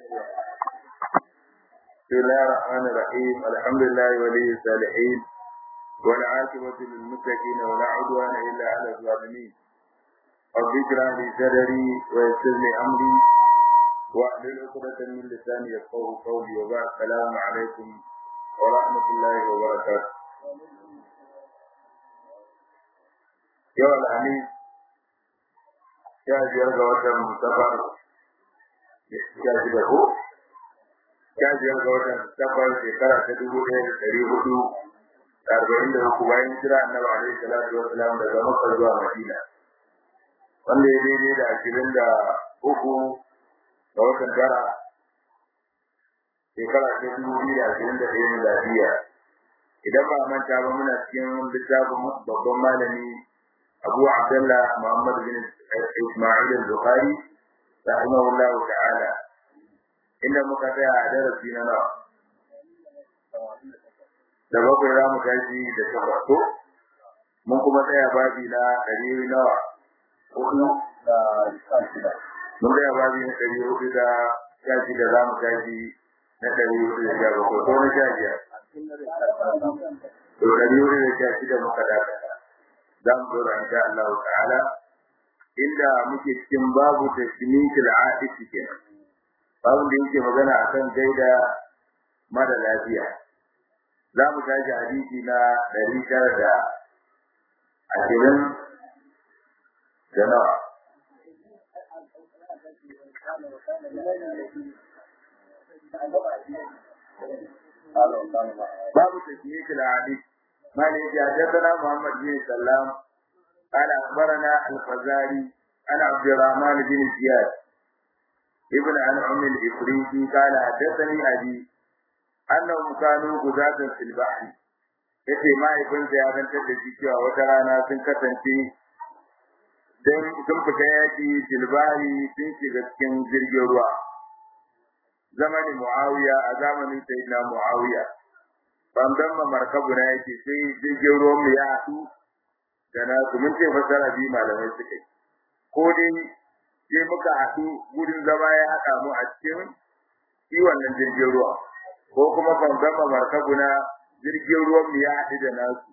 بسم الله الرحمن الرحيم الحمد لله ولي الصالحين والعاقبة للمتقين ولا عدوان إلا على الظالمين رب اشرح لي صدري ويسر لي أمري واحلل عقدة من لساني يفقهوا قولي وبعد السلام عليكم ورحمة الله وبركاته يوم الخميس يا جرد وتم سفر ya ji da ko ya biyar ga watan safar shekara ta dubu ɗaya da ɗari hudu da arba'in da uku bayan jira annabi alaihi salatu wa salam daga makka zuwa madina wanda ya daidai da ashirin da uku ga watan tara shekara ta dubu biyu da ashirin da ɗaya miladiya idan ba manta ba muna cikin littafin babban malami abu abdullah muhammad bin ismail al-bukhari rahimahullah ta'ala inda muka tsaya a darasi na nawa da bakwai za mu tashi da takwas mun kuma tsaya babi na ɗari nawa hudu da shida mun tsaya babi na ɗari hudu da sha shida za mu tashi na ɗari hudu da sha bakwai ko na sha biyar to ɗari hudu da sha shida muka dakata za mu dora insha Allah ta'ala inda muke cikin babu tashmitul aati kenan babu da yake magana akan gaida mara lafiya za mu tashi hadisi na ɗari tara da ashirin da nawa babu tashmitul aati ما حدثنا محمد بن سلام قال أخبرنا الفزاري عن عبد الرحمن بن زياد ابن أنعم الإفريقي قال حدثني أبي أنهم كانوا غزاة في البحر yace mahaifinsa ya zantar da shi cewa wata rana sun kasance don sun fita yaƙi tilbari sun shiga cikin jirgin ruwa zamanin muawiya a zamanin sayyidina muawiya bandan markabu na yake sai jirgin ruwan mu ya haɗu da na su mun ce fasara biyu malamai suka yi ko dai sai muka haɗu gudun zama ya haɗa mu a cikin shi wannan jirgin ruwa ko kuma bandan markabu na jirgin ruwan mu ya haɗu da nasu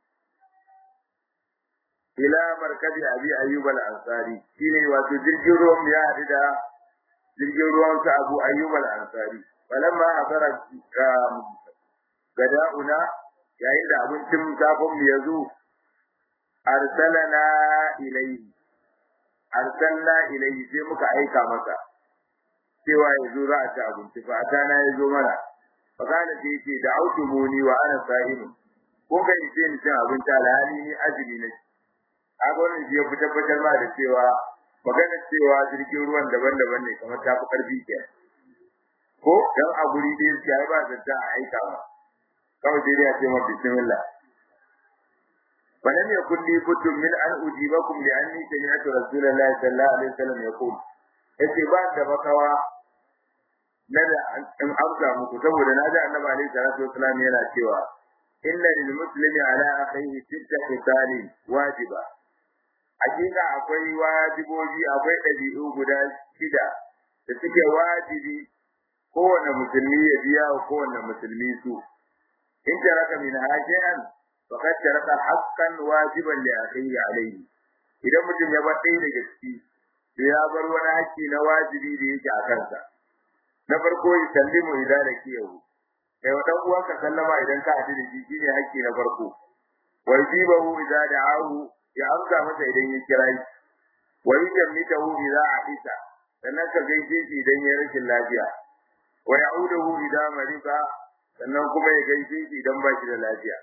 ila markabi abi ayyub al-ansari shine wato jirgin ruwan mu ya haɗu da jirgin ruwan sa abu ayyub al-ansari falamma asara gada'una yayin da abincin safin mu ya zo arsalana ilayhi arsalna ilayhi sai muka aika masa cewa ya zo za a ci abinci fa atana ya zo mana fa kana sai yace da autumuni wa ana sa'im ko kai ce ni cin abinci alhali ni azumi ne a gurin ya fi tabbatar ma da cewa maganar cewa jirgin ruwan daban-daban ne kamar ta fi karfi ke ko dan a guri dai sai ba zanta a aika ma kawai dai ya ce ma bismillah فلم يكن لي بد من أن أجيبكم لأني سمعت رسول الله صلى الله عليه وسلم يقول yace ba da bakawa na da in amsa muku saboda na ji annabi alaihi salatu wasallam yana cewa inna lil muslimi ala akhihi sitta qitalin wajiba hakika akwai wajibobi akwai dabi'u guda shida da suke wajibi kowane musulmi ya biya wa kowane musulmi su in taraka min hajian faqad taraka haqqan wajiban li akhihi alayhi idan mutum ya bar ɗaya daga ciki to ya bar wani haƙƙi na wajibi da yake a kansa na farko ya sallimu idan da kiyahu kai wa dan uwanka sallama idan ka haɗu da shi shine haƙƙi na farko wa yajibahu idan da'ahu ya amsa masa idan ya kira shi wa yujammidahu idan ahisa sannan ka gaishe shi idan ya rashin lafiya wa ya'uduhu idan marida sannan kuma ya gaishe shi idan ba shi da lafiya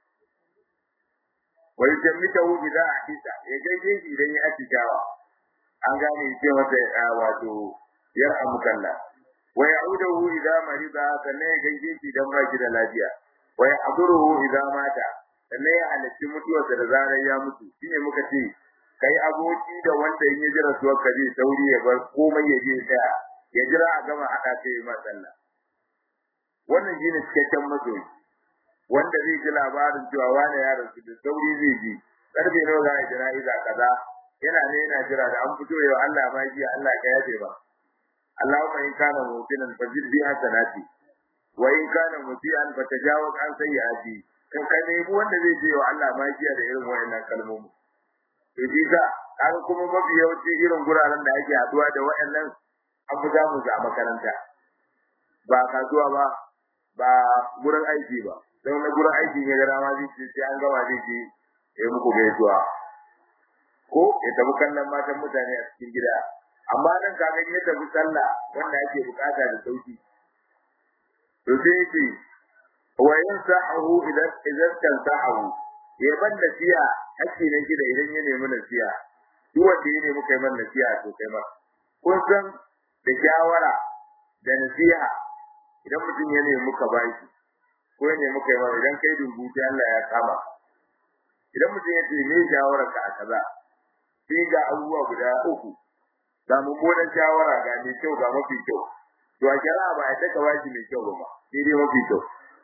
wa yujammitahu idza ahisa ya gaishe shi idan ya atishawa an gane ce masa wato yar amukalla wa ya'uduhu idza marida sannan ya gaishe shi idan ba shi da lafiya wa ya'duruhu idza mata sannan ya halarci mutuwarsa da zarar ya mutu shine muka ce kai aboki da wanda in ya ji rasuwar ka zai sauri ya bar komai ya je tsaya ya jira a gama haɗa kai ma sallah wannan shine cikakken masoyi wanda zai ji labarin cewa wani ya rasu da sauri zai ji karfe nawa za a jira iza kaza yana ne yana jira da an fito yau Allah ma ji Allah ka yafe ba Allahumma in kana mutinan fajid bi hasanati wa in kana mutian fatajawaz an sayyiati kan ka nemi wanda zai je wa Allah magiya da irin wayannan kalmomi to ji za an kuma mafi yawanci irin guraren da ake haduwa da wayannan an fi mu a makaranta ba kasuwa ba ba gurin aiki ba don na gurin aiki ne gara ma zai ce sai an gama zai je ya muku gaisuwa ko ya tafi kallon matan mutane a cikin gida amma nan ka ga ya tafi sallah wanda ake bukata da sauki to sai yake wa yansahu idan idan kan sahu ya ban nasiya hakki ne gida idan ya nemi nasiya duk wanda ya nemi kai man nasiya to kai ma kun san da shawara da nasiha idan mutum ya nemi ka bashi ko ya nemi kai ma idan kai dubu sai Allah ya kama idan mutum ya ce me shawara ka a kaza sai ga abubuwa guda uku ga mummunan shawara ga mai kyau ga mafi kyau to a kira ba a taka bashi mai kyau ba ma sai dai mafi kyau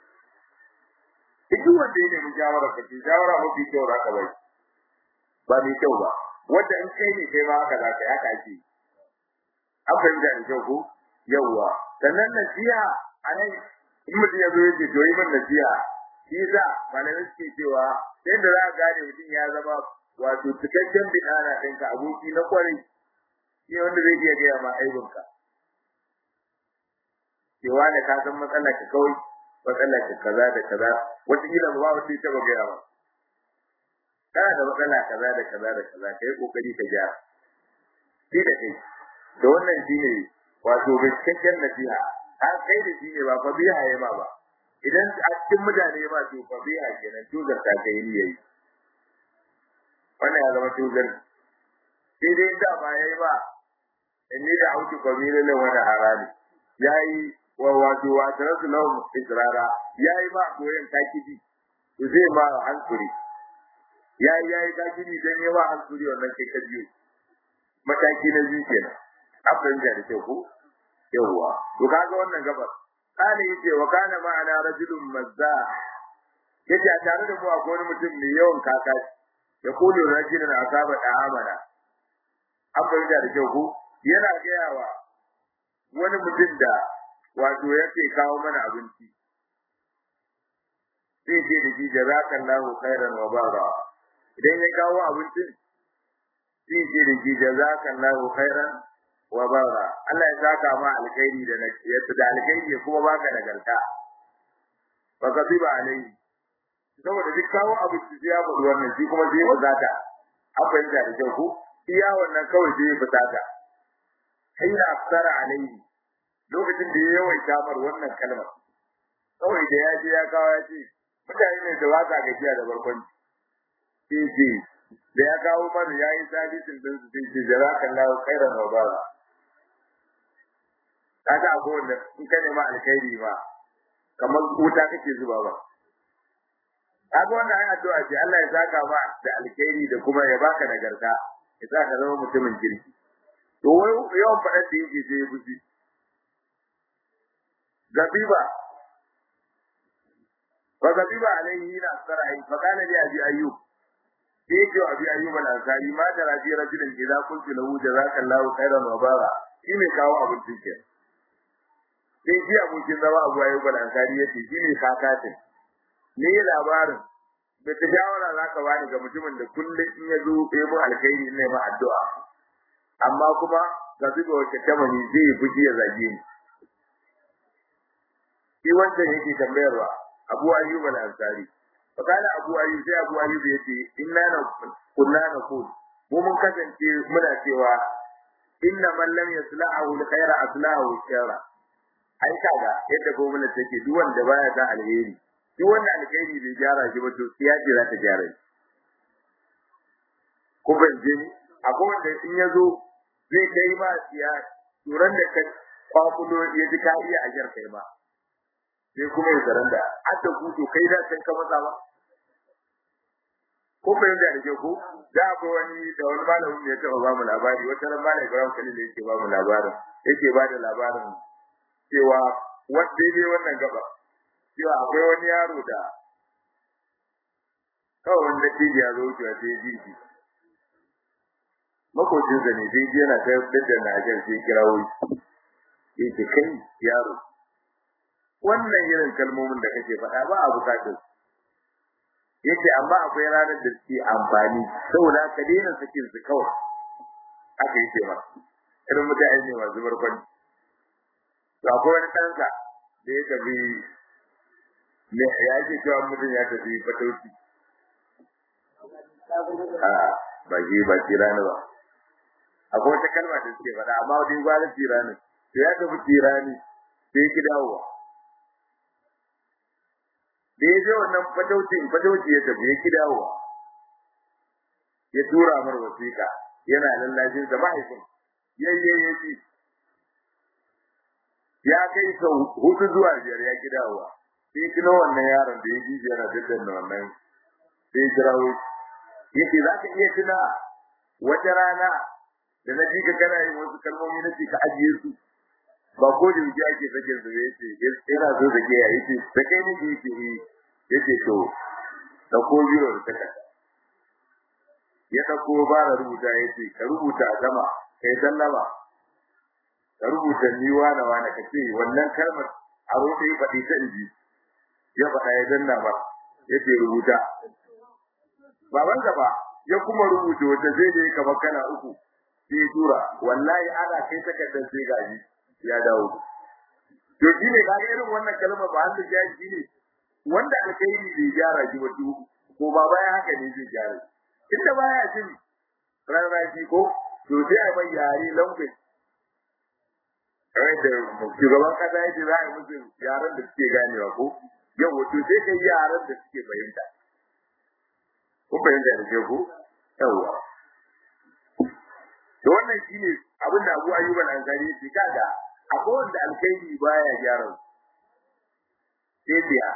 duk wanda ya nemi shawara ka ce shawara mafi kyau za ka bai ba mai kyau ba wanda in kai ne kai ma haka za ka yi haka ake an fahimta da kyau ko yawwa sannan nasiha a nan in mutum ya zo ya ce to yi min nasiha shi yasa malamai suke cewa sai da za ka gane mutum ya zama wato cikakken bidana ɗinka aboki na kwarai shi wanda zai iya gaya ma aibinka cewa da ka san matsala ka kawai matsala ka kaza da kaza wataƙila ba wata ita ba gaya ba kana da matsala kaza da kaza da kaza kai kokari ka gyara shi da kai da wannan shine wato cikakken nasiha an kai da shi ne ba fa biya ya ma ba idan a cikin mutane ba to fa biya kenan to zarta kai ni yayi wannan ya zama tuzar sai dai da ba yayi ba inni da auki kabila wa da harami yayi wa wato wa tarasu lahum israra yayi ba koyan takidi to zai ma hankuri yayi yayi takidi dan yawa hankuri wannan kai ka biyo mataki na biyu kenan abin da ke ku yawa to kaga wannan gabar kana yace wa kana ma'ana rajulun mazza yace a tare da mu akwai wani mutum mai yawan kakashi ya kulu rajulun asaba da'amana abin da ke ku yana gayawa wani mutum da wato yake kawo mana abinci sai ce da shi jazakallahu khairan wa bara idan ya kawo abincin sai ce da shi jazakallahu khairan wa bara Allah ya saka ma alkhairi da na ya da alkhairi ya kuma baka nagarta fa kadiba alai saboda duk kawo abinci sai ya bada wannan shi kuma sai ya fusata an fahimta da kyau ko iya wannan kawai sai ya fusata hina aksara alaihi lokacin da ya yawaita mar wannan kalmar kawai da ya je ya kawo ya ce mutane ne da waka gajiya da barkwanci sai ce da ya kawo mar ya yi sabisin din su sai ce jazakallahu khairan wa bara kaga akwai wanda in ka nema alkhairi ba kamar wuta kake zuba ba kaga wannan ai addu'a ce Allah ya saka ma da alkhairi da kuma ya baka nagarta ya saka zama mutumin kirki to wai yawan faɗar da yake sai ya fushi zabiba fa zabiba alaihi na sarai fa kana li abi ayyub sai ce abi ayyub al-ansari ma da rabi rajulin idza kuntu lahu jazakallahu khairan wa bara shi ne kawo abincin ke sai ji abokin zama abu ayyub al-ansari yace shi ne kakatin ne labarin da ta shawara za ka bani ga mutumin da kullum in ya zo ya mu alkhairi ne ma addu'a amma kuma ga zuba wacce ta mani zai fuji ya zage ni shi wanda yake tambayarwa Abu Ayyub al-Ansari fa kana Abu Ayyub sai Abu Ayyub yace inna na kunna na kun mu mun kasance muna cewa inna man lam yaslahu al-khaira aslahu al-sharra ai kaga yadda gwamnati take duk wanda baya da alheri duk wanda alheri bai gyara shi ba to siyasi za ta gyara shi ko ban je akwai wanda in ya zo zai kai ma siya turan da ka kwakulo ya ji ka iya ajar kai ma sai kuma ya zaranda har da kuto kai da can ka matsa ba ko bai da ke ko da akwai wani da wani malamin ya taɓa ba mu labari wata ran malamin Ibrahim Khalil yake ba mu labarin yake ba da labarin cewa wanda dai wannan gaba cewa akwai wani yaro da kawai wanda tiji ya zo wucewa sai ya ji shi makocin sa ne sai ji yana ta da na ajiyar sai kira wai yace kai yaro wannan irin kalmomin da kake faɗa ba a bukatar yace amma akwai ranar da suke amfani saboda ka daina sakin su kawai aka yi ma irin mutane ne masu barkwanci to akwai wani ɗansa da ya tafi me ya ake cewa mutum ya tafi fatauci a ba shi ba tirani ba akwai wata kalma da suke faɗa amma wajen gwara tirani to ya tafi tirani sai ya ki dawowa da ya je wannan fatauci fatauci ya tafi ya ki dawowa ya tura mar wasiƙa yana lallashin sa mahaifin yayye ya ci ya kai sau hudu zuwa biyar ya ki dawowa sai kino wannan yaron da ya ji yana daddanna wannan sai ya kirawo yace za ka iya tuna wata rana da na ji ka kana yin wasu kalmomi na ce ka ajiye su ba ko da yake ake sake su yace yana so da ke ya yace da kai ne ke yake yi yace to da ko biro da taka ya dauko bara rubuta yace ka rubuta a sama kai sallama ka rubuta ni wana wana ka ce wannan kalmar a roƙe ya faɗi ta inji ya faɗa ya danna ba yace rubuta baban ba ya kuma rubuta wata zai da kama kana uku sai tura wallahi ana kai takardar sai gaji ya dawo to shine kaga irin wannan kalma ba hannu ya shi ne wanda alkhairi bai gyara shi ba ko ba baya haka ne zai gyara inda baya jin rarrafi ko to sai a mai yare language kawai da shugaban kasa yake za a yi musu yaran da suke ganewa ko yau wato sai kai yaran da suke fahimta kun fahimta da ke ku yawwa to wannan shine abin da Abu Ayyub al-Ansari yake kaga akwai wanda alkhairi baya gyara sai biya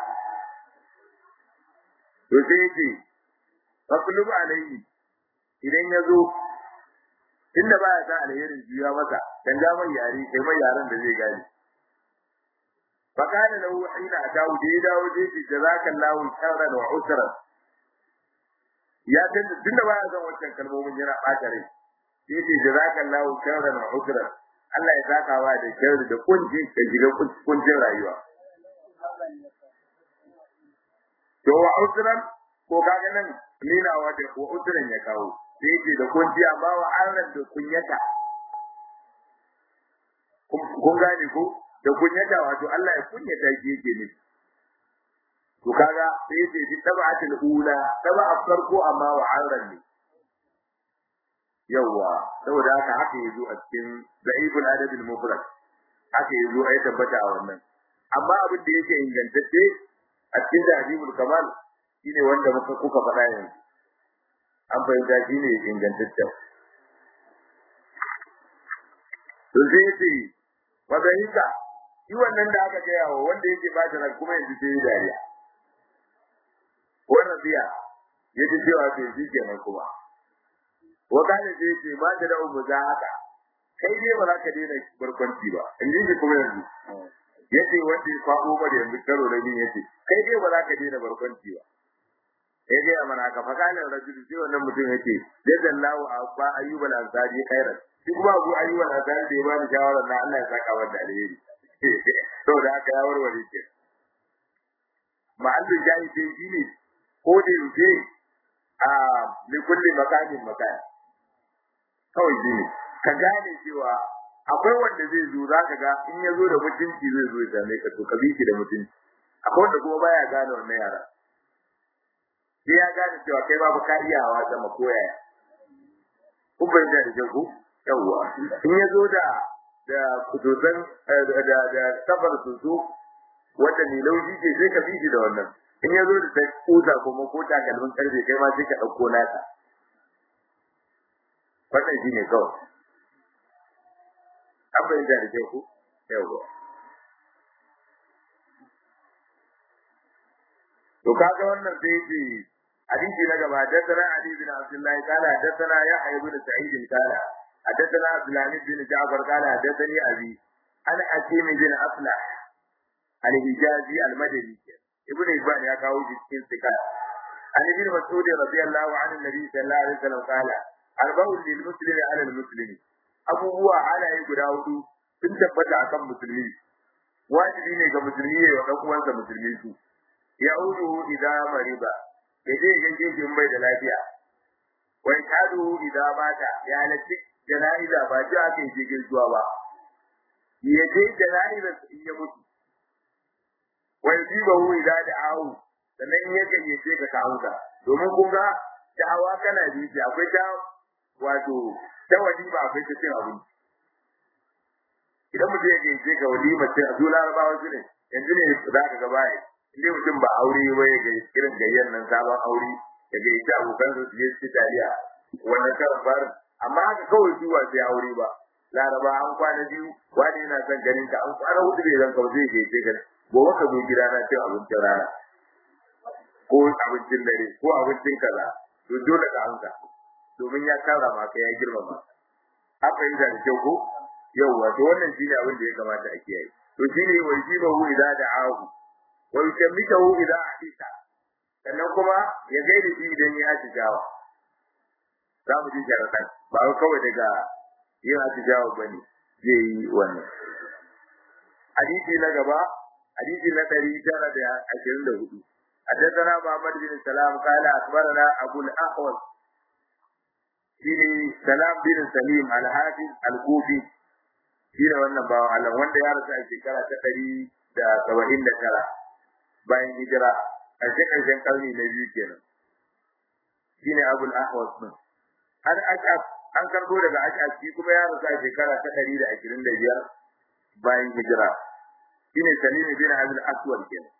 to sai yake faslub alayhi idan ya zo inda baya san alherin juya masa dan ga mai yare kai mai yaran da zai gane fakana lahu hina atawu da ya dawo da yake jazakallahu khairan wa usran ya tunda tunda baya son wancan kalmomin yana bata rai yace jazakallahu khairan wa usran Allah ya saka wa da kyau da kunji da shiga kuncin rayuwa to wa usran ko kaga nan ninawa da ko usran ya kawo sai yace da kunji amma wa Allah da kunyata kun gane ko da kunyata wato Allah ya kunyata shi yake ne to kaga sai yace bi tab'atul ula tab'a farko amma wa arran ne yawa saboda haka haka yazo a cikin da'ibul adab al mufrad haka yazo ai tabbata a wannan amma abin da yake ingantacce a cikin da'ibul kamal shine wanda muka kuka faɗa yanzu an fahimta shine ingantacce to sai yace wadahika shi wannan da aka gaya wa wanda yake ba da kuma yanzu sai dariya wannan biya ya ji cewa to shi kenan kuma wa kana sai ce ba da da'u mu za haka kai dai ba za ka daina barkwanci ba in ji shi kuma yanzu yace wanda ya faɗo ba da yanzu karo da bin yace kai dai ba za ka daina barkwanci ba sai dai amana ka fa kana rajul sai wannan mutum yake jazallahu abba ayyuba al-ansari khairan shi kuma abu ayyuba al-ansari da ya bani shawara na Allah ya saka wa da alheri saboda haka ya warware ke ma'allu jahi dai shine ko da yake a likulli makamin makan kawai shi ne ka gane cewa akwai wanda zai zo za ka ga in ya zo da mutunci zai zo ya same ka to ka bi shi da mutunci akwai wanda kuma baya gane wannan yara sai ya gane cewa kai babu ka iyawa sama ko yaya kun bai da da jago yawwa in ya zo da da kudusan da da safar su wanda ni lauji ce sai ka bi shi da wannan in ya zo da ta kusa kuma ko takalmin karfe kai ma sai ka ɗauko naka wannan shi ne kawai an fahimta da ke ku yawwa to kaga wannan sai ce hadisi na gaba dasana ali bin abdullah kala dasana ya ibn sa'id kala حدثنا عبد الحميد بن جعفر قال حدثني ابي عن حكيم بن افلح الحجازي المدني ابن حبان ya kawo shi cikin sika an ibn mas'ud radiyallahu anhu nabi sallallahu alaihi wasallam qala arba'u lil muslimi ala al muslimi abubuwa halaye guda hudu sun tabbata akan musulmi wajibi ne ga musulmi ya wa dan uwansa musulmi su ya udu idan mariba ya je gaje shi in bai da lafiya wa yadu idan mata ya lati jana'iza ba ji aka yi gaisuwa ba ya je jana'iza in ya mutu wa yujibahu idan da'ahu sannan in ya gayyace ka kawunka domin kun ga da'awa kana bi akwai ta wato ta walima akwai ta cin abinci idan mutum ya gayyace ka walima cin a zuwa larabawa su ne yanzu ne za ka gaba ya inda mutum ba aure ba ya ga irin gayyan nan sabon aure ya gayyace abokan su je su taliya wannan karan farin amma haka kawai zuwa sai aure ba laraba an kwana biyu wani yana son ganin ka an kwana hudu bai zan kawai zai gayyace ka gobe ka zo gida na cin abincin rana ko abincin dare ko abincin kaza to dole ka amsa domin ya karrama ka ya girmama an fahimta da kyau ko yauwa to wannan shine abin da ya kamata a kiyaye to shine wa jibahu idza da'ahu wa yukammitahu idza ahisa sannan kuma ya gaida shi idan ya atijawa za mu ji sharaɗan ba kawai daga yin atijawa bane zai yi wannan hadisi na gaba hadisi na ɗari tara da ashirin da hudu حدثنا محمد بن سلام قال اخبرنا ابو الاحوص shine salam bin salim al-hafiz al-kufi shine wannan bawan Allah wanda ya rasu a shekara ta ɗari da saba'in da tara bayan hijira a shekarun karni na biyu kenan shine abul ahwas din har ashab an karbo daga ashab shi kuma ya rasu a shekara ta ɗari da ashirin da biyar bayan hijira shine salim bin abul aswad kenan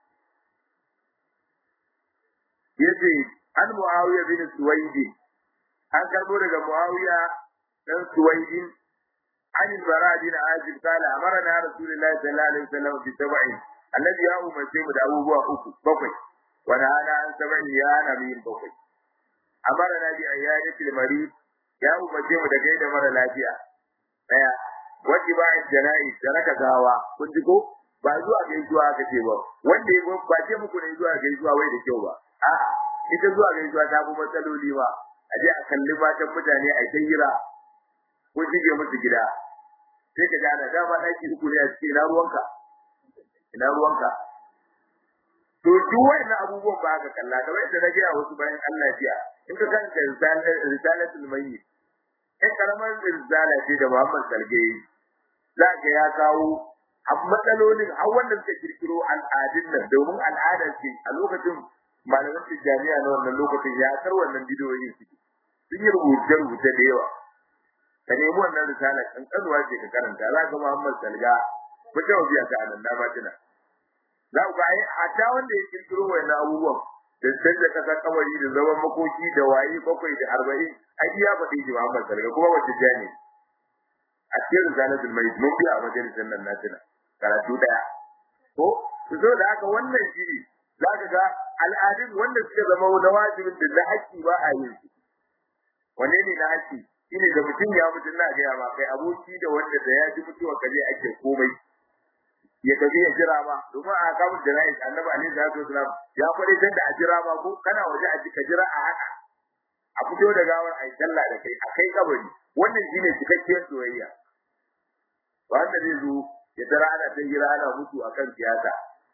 yace an muawiya bin suwaidi an karbo daga muawiya dan suwaidin an bara bin azib kala amarna rasulullahi sallallahu alaihi wasallam bi sab'in annabi ya umarce mu da abubuwa uku bakwai wani ana an sab'in ya na min bakwai amarna bi ayyadatil marid ya umarce mu da gaida mara lafiya daya wati ba jana'i da raka gawa kun ji ko ba zuwa gaisuwa aka ce ba wanda ya ba ce muku ne zuwa gaisuwa wai da kyau ba a'a ita zuwa gaisuwa ta fi matsaloli ba a je a kalli matan mutane a ta hira ko shige musu gida sai ka gane dama ɗaki uku ne a cikin ina ruwanka ina ruwanka to duk wannan abubuwan ba ka kalla kamar yadda na gaya wasu bayan Allah jiya in ka kanta risalatul mayyit in karamar risala ce da Muhammad Salge za ka ya kawo a matsalolin har wanda suka kirkiro al'adun nan domin al'ada ce a lokacin malaman tijjaniya na wannan lokacin ya kar wannan bidiyoyin suke sun yi rubuce-rubuce da yawa ka nemi wannan risala kankanuwa ce ka karanta za ka Muhammad Salga ba ta biya ta anan na matina za ku ga ai hatta wanda ya kirkiro wannan abubuwan da canza kasa kamari da zaman makoki da waye bakwai da arba'in ai ya faɗi shi Muhammad Salga kuma wacce ja ne a cikin risalatul mai mun biya a majalisar nan na tuna karatu daya ko to da haka wannan shiri za ka ga al'adun wanda suka zama na wajibin da na haƙƙi ba a yin su wanne ne na haƙƙi shine da mutum ya mutu na gaya ma kai aboki da wanda da ya ji mutuwa ka je ake komai ya tafi ya jira ma domin a kamun da nayi annabi alaihi salatu wasalam ya faɗi dan da a jira ma ko kana waje a ka jira a haka a fito da gawar ai sallah da kai a kai kabari wannan shine cikakkiyar soyayya wanda zai zo ya tara ana ta jira ana mutu akan siyasa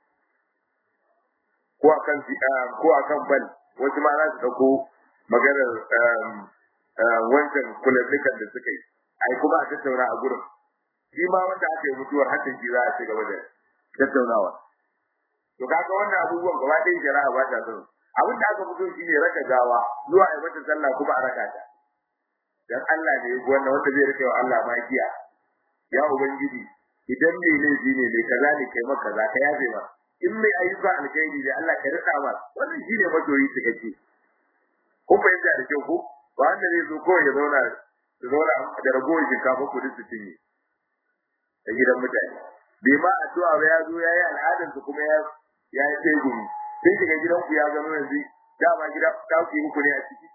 ko akan ko akan bal wasu ma za su dauko maganar wancan kulablikan da suka yi ai kuma a tattauna a gurin shi ma wanda aka yi mutuwar hakan shi za a ci gaba da tattaunawa to kaga wannan abubuwan gaba ɗaya shari'a ba ta son abin da aka fito shi ne raka gawa zuwa a mata sallah kuma a raka ta dan Allah ne ya wannan wanda zai rike wa Allah magiya ya ubangiji idan mai laifi ne mai kaza ne kai maka kaza ka yafe ma in mai ayyuka alkhairi ne Allah ka rika ma wannan shine madoyi cikakke kun fahimta da kyau ko ba wanda zai zo kawai ya zauna ya zauna da ragowar shinkafa ku duk su cinye a gidan mutane bai ma addu'a ba ya zo ya yi al'adar su kuma ya ya yi tegumi sai shiga gidan ku ya gano yanzu dama gida ta ku uku ne a ciki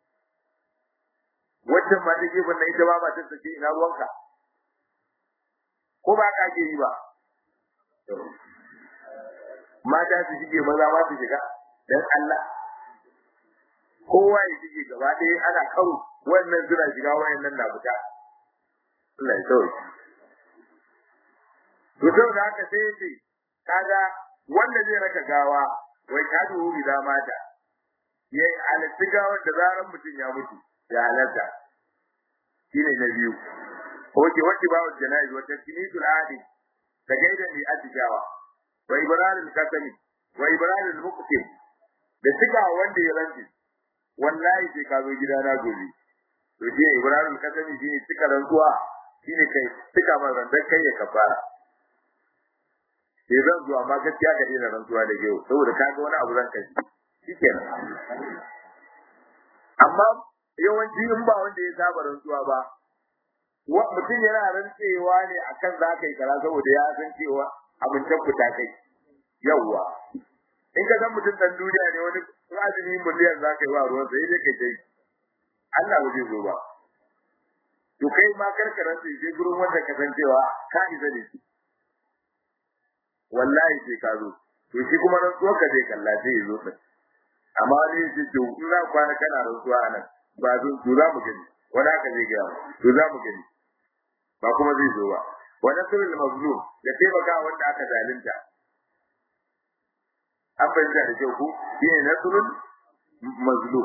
wancan ma ta gefen na ita ba ba ta sake ina ruwanka ko ba ka ke yi ba mata su shige maza ma su shiga dan Allah kowa ya shige gaba ɗaya ana karo wannan suna shiga wayannan na fita Allah ya sauke to saboda haka sai ya ce kaga wanda zai raka gawa wai ka duhu idan mata ya halatta gawar da zaran mutum ya mutu ya halatta shine na biyu oke wace ba wa jana'iz wata tinitul adi da gaida ne atijawa wa ibrahim kasami wa ibrahim muqtim da suka wanda ya rantsi wallahi sai ka zo gidana gobe to shi ibrahim kasami shine suka rantsuwa shine kai suka ma rantsar kai ya kafara sai zan zuwa amma gaskiya ka daina rantsuwa da yau saboda ka ga wani abu zan kai shikenan amma yawanci in ba wanda ya saba rantsuwa ba mutum yana rantsewa ne akan za ka yi kaza saboda ya san cewa abincin ku ta kai yawwa in ka san mutum dan duniya ne wani azumi miliyan za ka yi wa ruwan sai dai kai dai Allah ba zai zo ba to kai ma karka rantse sai gurin wanda ka san cewa ka isa da shi wallahi sai ka zo to shi kuma rantsuwar ka zai kalla sai ya zo din amma ne shi to in za kwana kana rantsuwa nan ba zo to za mu gani wani haka zai gaya to za mu gani ba kuma zai zo ba wa nasrul mazlum da taimaka wanda aka zalunta an fahimta da kyau ku shine nasrul mazlum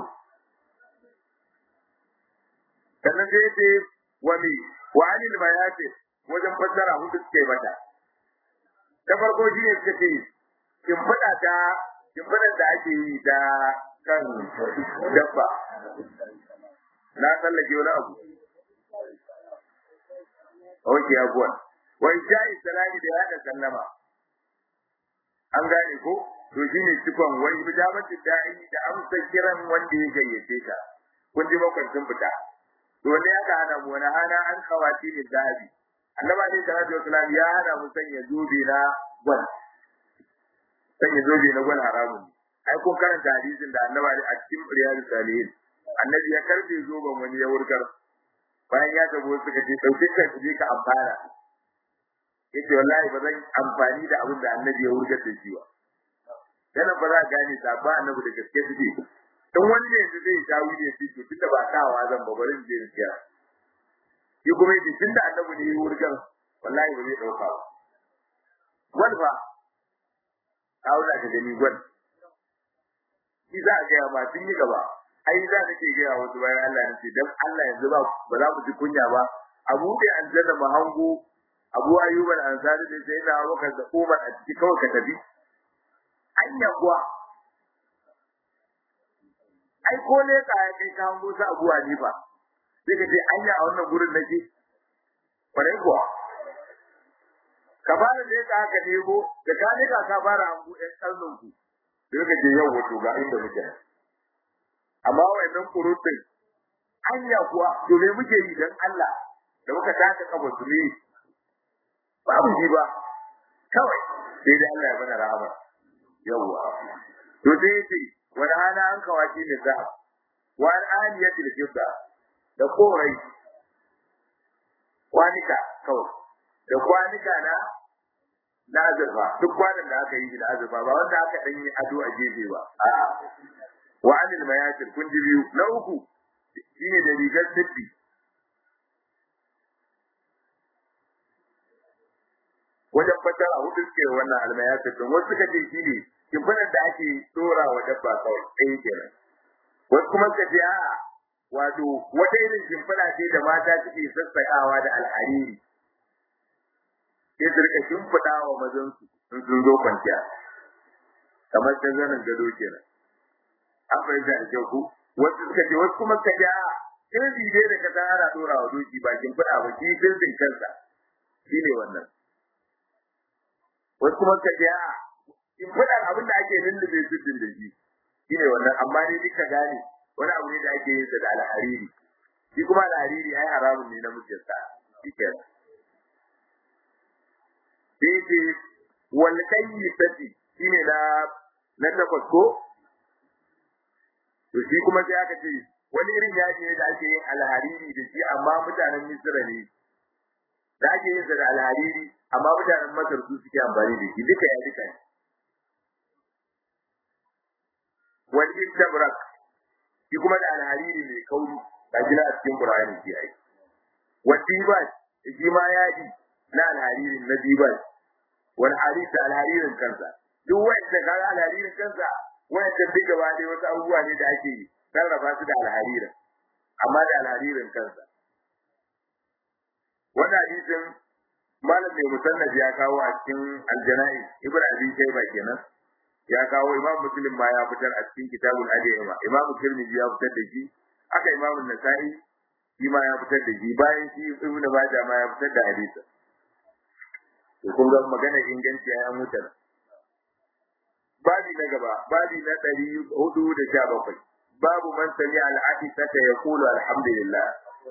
sannan sai ce wa mi wa anil bayati wajen fassara hudu suke mata ta farko shine suka ce kin fada ta kin fada da ake yi da kan dabba na tsallake wani abu Oke abuwan. Wai ja'i salami da yada sallama. An gane ko? To shine cikon wai bijamatin da'i da amsa kiran wanda ya gayyace ka. Kun ji bakwai sun fita. To ne aka hana mu wani hana an kawati ne dabi. Annabi ne sallallahu alaihi wasallam ya hana mu sanya zobe na gwal. Sanya zobe na gwal haramun. Ai kun karanta hadisin da annabi a cikin riyadu salihin. Annabi ya karbe zoben wani ya wurgar bayan ya tabo suka ce dauke ka je ka amfana yace wallahi ba zan amfani da abin da annabi ya wurgar da shi ba yana ba za ka gane ta ba annabi da gaske suke dan wani ne yanzu zai tawi ne shi to tunda ba sawa zan ba barin je gaskiya shi kuma yace tunda annabi ne ya wurgar wallahi ba zai dauka ba wal fa aula ka gani gwal shi za a ga ma tun yi gaba ai za ta ke gaya wasu bayan Allah ne dan Allah yanzu ba ba za mu ji kunya ba abu bai aljanna mahango abu ayyub al-ansari da sai na waka da umar a ciki kawai ka tafi anya kuwa ai ko ne ka ya kai ka hango sa abu hanifa sai ka ce anya a wannan gurin nake kwarai kuwa ka fara da ka haka nebo da ka ne ka ka fara hango ɗan karnin ku sai ka je yau wato ga inda muke amma wayannan kurutun hanya kuwa to me muke yi dan Allah da muka taka kafa su ne babu ji ba kawai sai dai Allah ya bada rahama yawa to sai yace wani hana an kawaci da za wa aliyati da kibda da korai kwanika kawai da kwanika na na azurfa duk kwanan da aka yi da azurfa ba wanda aka dan yi ado a gefe ba a'a wa anil mayatir kun ji biyu na uku shine da rigar sirri wajen fatara hudu suke wannan almayatir din wasu suka ce shine kimfanin da ake dora wa dabba kawai ɗaya kenan wasu kuma suka ce a'a wato wata irin kimfana ce da mata suke sassaƙawa da alhariri sai su rika shimfiɗa wa mazansu in sun zo kwanciya kamar ta zanen gado kenan an fahimta da kyau ko wasu suka ce wasu kuma suka ce a sirri ne da ka san ana dora wa doki bakin fada ba shi sirrin kansa shi ne wannan wasu kuma suka ce a in fada abin da ake lullube sirrin da shi shi ne wannan amma dai duka gane wani abu ne da ake yin sa da alhariri shi kuma alhariri ai haramun ne na mutunta shi kenan sai ce wal kayyisati shine na na takwas ko to shi kuma sai aka ce wani irin yaji ne da ake yin alhariri da shi amma mutanen Misra ne da ake yin sa da alhariri amma mutanen Masar su suke amfani da shi duka ya duka ne wal istabrak shi kuma da alhariri ne kauri ga gina a cikin Qur'ani shi ai wa dibas shi ma yaji na alhariri na dibas wal harisa al haririn kansa duk wanda kaga al haririn kansa wanda duk gaba dai wasu abubuwa ne da ake sarrafa su da al haririn amma da al haririn kansa wannan hadisin malam mai musannaf ya kawo a cikin aljanai ibn abi shayba kenan ya kawo imam muslim ma ya fitar a cikin kitabul adiyama imam tirmidhi ya fitar da shi aka imam nasa'i shi ma ya fitar da shi bayan shi ibn majah ma ya fitar da hadisi to kun ga magana inganci ya mutu babi na gaba babi na ɗari hudu da sha bakwai babu man sami al'adisa ta ya kulu alhamdulillah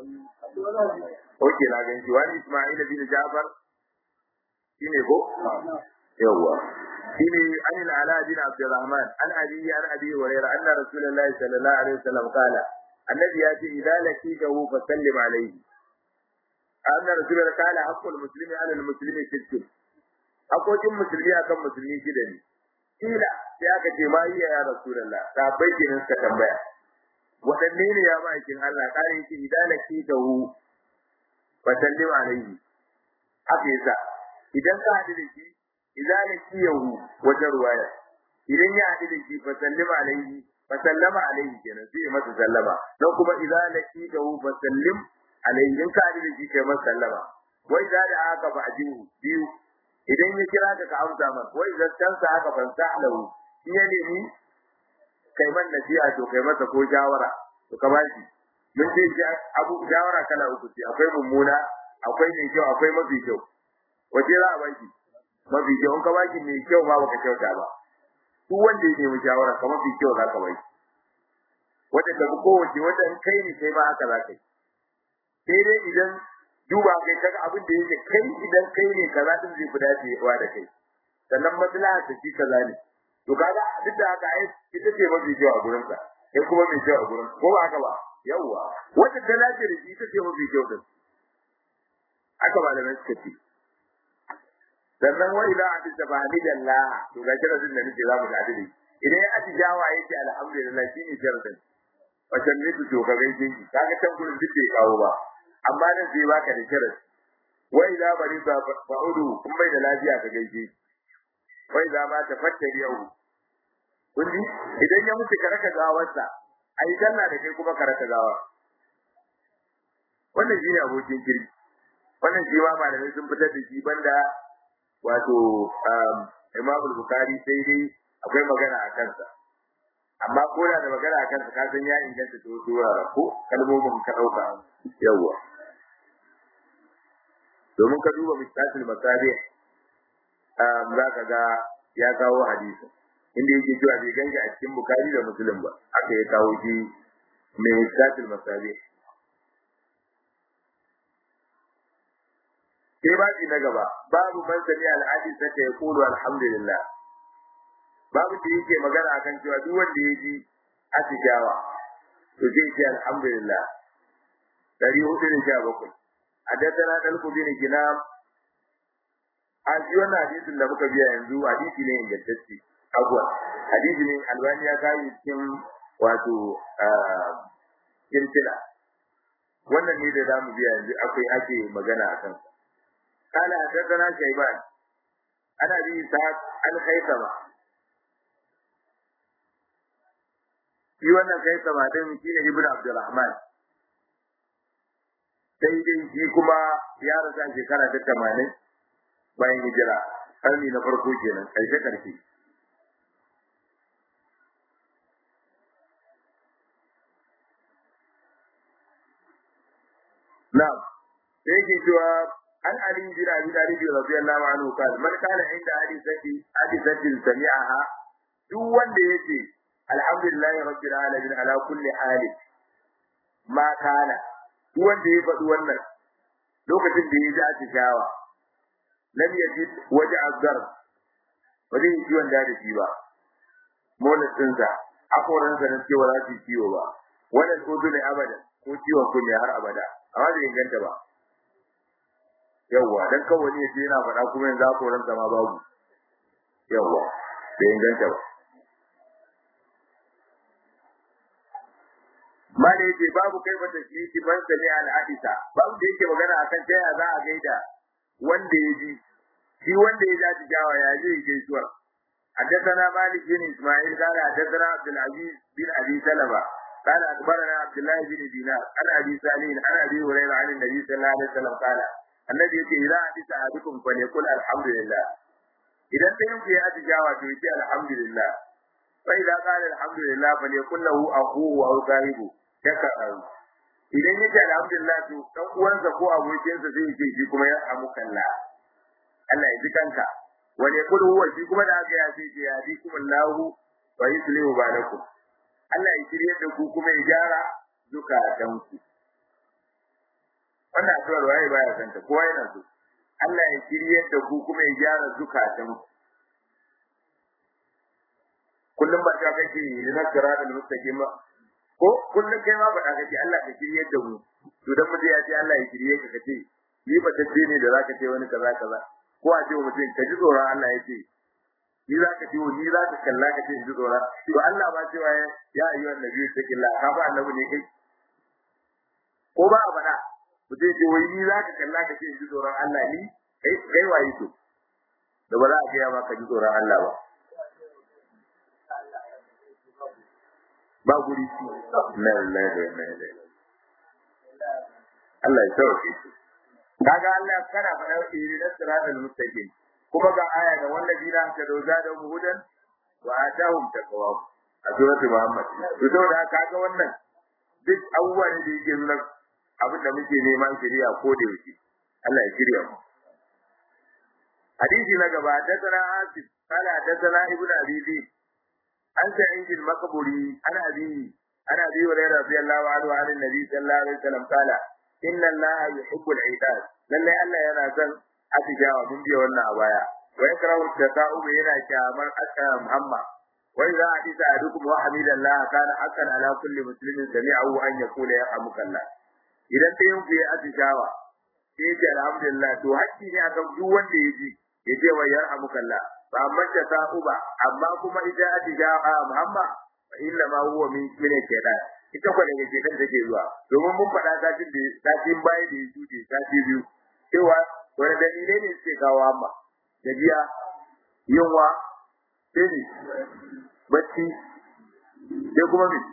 Oke na ganci wani Ismail bin Jafar shine ko? Yawwa. Shine an ala bin Abdurrahman an abi an abi Hurairah anna Rasulullahi sallallahu alaihi wasallam qala annabi ya ce idan lakitahu fa sallim alaihi. Anna Rasulullahi qala haqqul muslimi ala al-muslimi sittun. Hakokin musulmi akan musulmi shida ne. Kila sai aka ce ma iya ya Rasulullah sahabbai kenan suka tambaya. waɗanne ne ya ma'aikin Allah ƙarin shi idan na ki da hu fa sallim alaihi haka yasa idan ka haɗu da shi idan na ki yahu wajen ruwaya idan ya haɗu da shi fa sallim alaihi fa sallama alaihi kenan sai masa sallama don kuma idan na ki da hu fa sallim alaihi in ka haɗu da shi kai masa sallama wai za da haka ba ajibu biyu idan ya kira ka ka amsa masa wai zattansa haka ban sa'alahu in ya nemi kai man nasiha to kai masa ko jawara to ka bashi mun ce abu jawara kala uku ce akwai mummuna akwai mai kyau akwai mafi kyau wace za a baki mafi kyau in ka baki mai kyau ma baka kyauta ba duk wanda ya nemi jawara ka mafi kyau za ka bai wanda ta bi kowace wanda in kai ne kai ma haka za ka yi sai dai idan duba kai kaga abin da yake kai idan kai ne kaza din zai fi dacewa da kai sannan maslaha ta ci kaza ne to kaga duk da haka ai ita ce mafi kyau a gurin sa sai kuma mai kyau a gurin ko ba haka ba yawwa wanda ta dace da shi ita ce mafi kyau din haka malamai suka ce sannan wa idza hadisa fa hamidallah to ga sharadin da nake za mu ga hadisi idan ya aji jawa yake alhamdulillah shine sharadin wajen ne to ka gaishe shi kaga can gurin duk bai kawo ba amma nan sai baka da sharadi wa idza barida fa'udu kun bai da lafiya ka gaishe shi wai za ma ta fattari yau kundi idan ya mutu karaka gawarsa ai danna da kai kuma karaka gawa wannan shine abokin kirki wannan shi ma malamai sun fitar da shi banda wato Imam Bukhari sai dai akwai magana a kansa amma ko da magana a kansa ka san ya inganta to wuraren ko kalmomin ka dauka yawa domin ka duba misatul masabih za ka ga ya kawo hadisin inda yake cewa bai ganga a cikin bukari da musulun ba aka ya kawo shi mai misatul masabi sai babi na gaba babu man sami al'adi saka ya kulu alhamdulillah babu da yake magana akan cewa duk wanda ya ji atijawa to zai ce alhamdulillah dari hudu da sha bakwai حدثنا دلق بن جنام a shi wannan hadisin da muka biya yanzu hadisi ne ingantacce abuwa hadisi ne albani ya kayi cikin wato kirkira wannan ne da zamu biya yanzu akwai ake magana a kansa kana hadathana shayban ana bi sa'ad al-khaythama shi wannan khaythama din shine ibnu abdurrahman sai dai shi kuma ya rasa shekara ta 80 bayan hijira karni na farko kenan karshe karshe na'am sai yake cewa an ali bin abi talib radiyallahu anhu qala man kana inda hadisati hadisati sami'aha duk wanda yace alhamdulillahi rabbil alamin ala kulli hali ma kana duk wanda ya faɗi wannan lokacin da ya ji atishawa lam yajid waje azzar ba zai yi ciwon da shi ba molasinsa hakoransa na cewa za su ciwo ba wannan tsodo ne abada ko ciwon kunne har abada amma bai inganta ba yawwa dan kawai ne sai yana faɗa kuma yanzu hakoransa ma babu yawwa bai inganta ba ma da yake babu kai mata shi ban sami al'adisa babu da yake magana akan ta yaya za a gaida wanda ya ji shi wanda ya dace jawa ya je gaisuwa حدثنا مالك بن اسماعيل قال حدثنا عبد العزيز بن ابي سلمة قال اخبرنا عبد الله بن دينار عن ابي سالين عن ابي هريره عن النبي صلى الله عليه وسلم قال النبي يقول اذا حدث احدكم فليقل الحمد لله اذا تنفي يا تجاوى تقول الحمد لله فاذا قال الحمد لله فليقل له اخوه او صاحبه شكرا idan yake alhamdulillah to dan uwansa ko abokinsa zai ce shi kuma ya samu kalla Allah ya ji kanka wani kudu huwa shi kuma da aka yace ce ya bi kuma lahu wa yuslihu balakum Allah ya shirye da ku kuma ya gyara zukatan ku wannan addu'ar waye baya san ta kowa yana so Allah ya shirye da ku kuma ya gyara zukatan ku kullum ba ta kake na siratal mustaqim ko kullum kai ma faɗa kake Allah ka shirye da mu to dan mutum ya ce Allah ya shirye ka kace ni ba ta ne da zaka ce wani kaza kaza ko a ce mutum ka ji tsoron Allah ya ce ni za ka ciwo ni za ka kalla ka ce ji tsoron to Allah ba cewa ya yi wa nabi ta killa ka ba annabi ne kai ko ba a faɗa mutum ya ce wai ni za ka kalla ka ce ji tsoron Allah ni kai kai waye to da ba za a gaya ma ka ji tsoron Allah ba ba guri na lillahi wa inna ilaihi Allah ya sauke shi kaga Allah kana faɗa iri na siratal mustaqim kuma ga aya da wallazina tadawza da hudan wa atahum taqwa a suratul muhammad to saboda kaga wannan duk abubuwa ne da yake nuna abin da muke neman shari'a ko da yake Allah ya shirya mu hadisi na gaba da sana asif kala da sana ibnu abi zaid an sa'id al-maqburi ana abi ana abi hurairah radiyallahu anhu an annabi sallallahu alaihi wasallam kala inna allaha yuhibbul ibad lalle Allah yana son atijawa mun biya wannan a baya wa yakrahu tasa'u yana kyamar aka muhammad wa idza hadisa adukum wa hamidallah kana haqqan ala kulli muslimin sami'ahu an yaqula ya hamdallah idan dai ku yi atijawa sai ce alhamdulillah to hakki ne akan duk wanda ya ji ya ce wa yarhamukallah fa amma tasa'u ba amma kuma idan atijawa muhammad fa inna ma huwa min min shaytan ita kwa daga shekan take zuwa domin mun faɗa satin da satin baya da ya shuɗe sati biyu cewa wani dalilai ne suke kawo amma gajiya yunwa sai ne bacci sai kuma me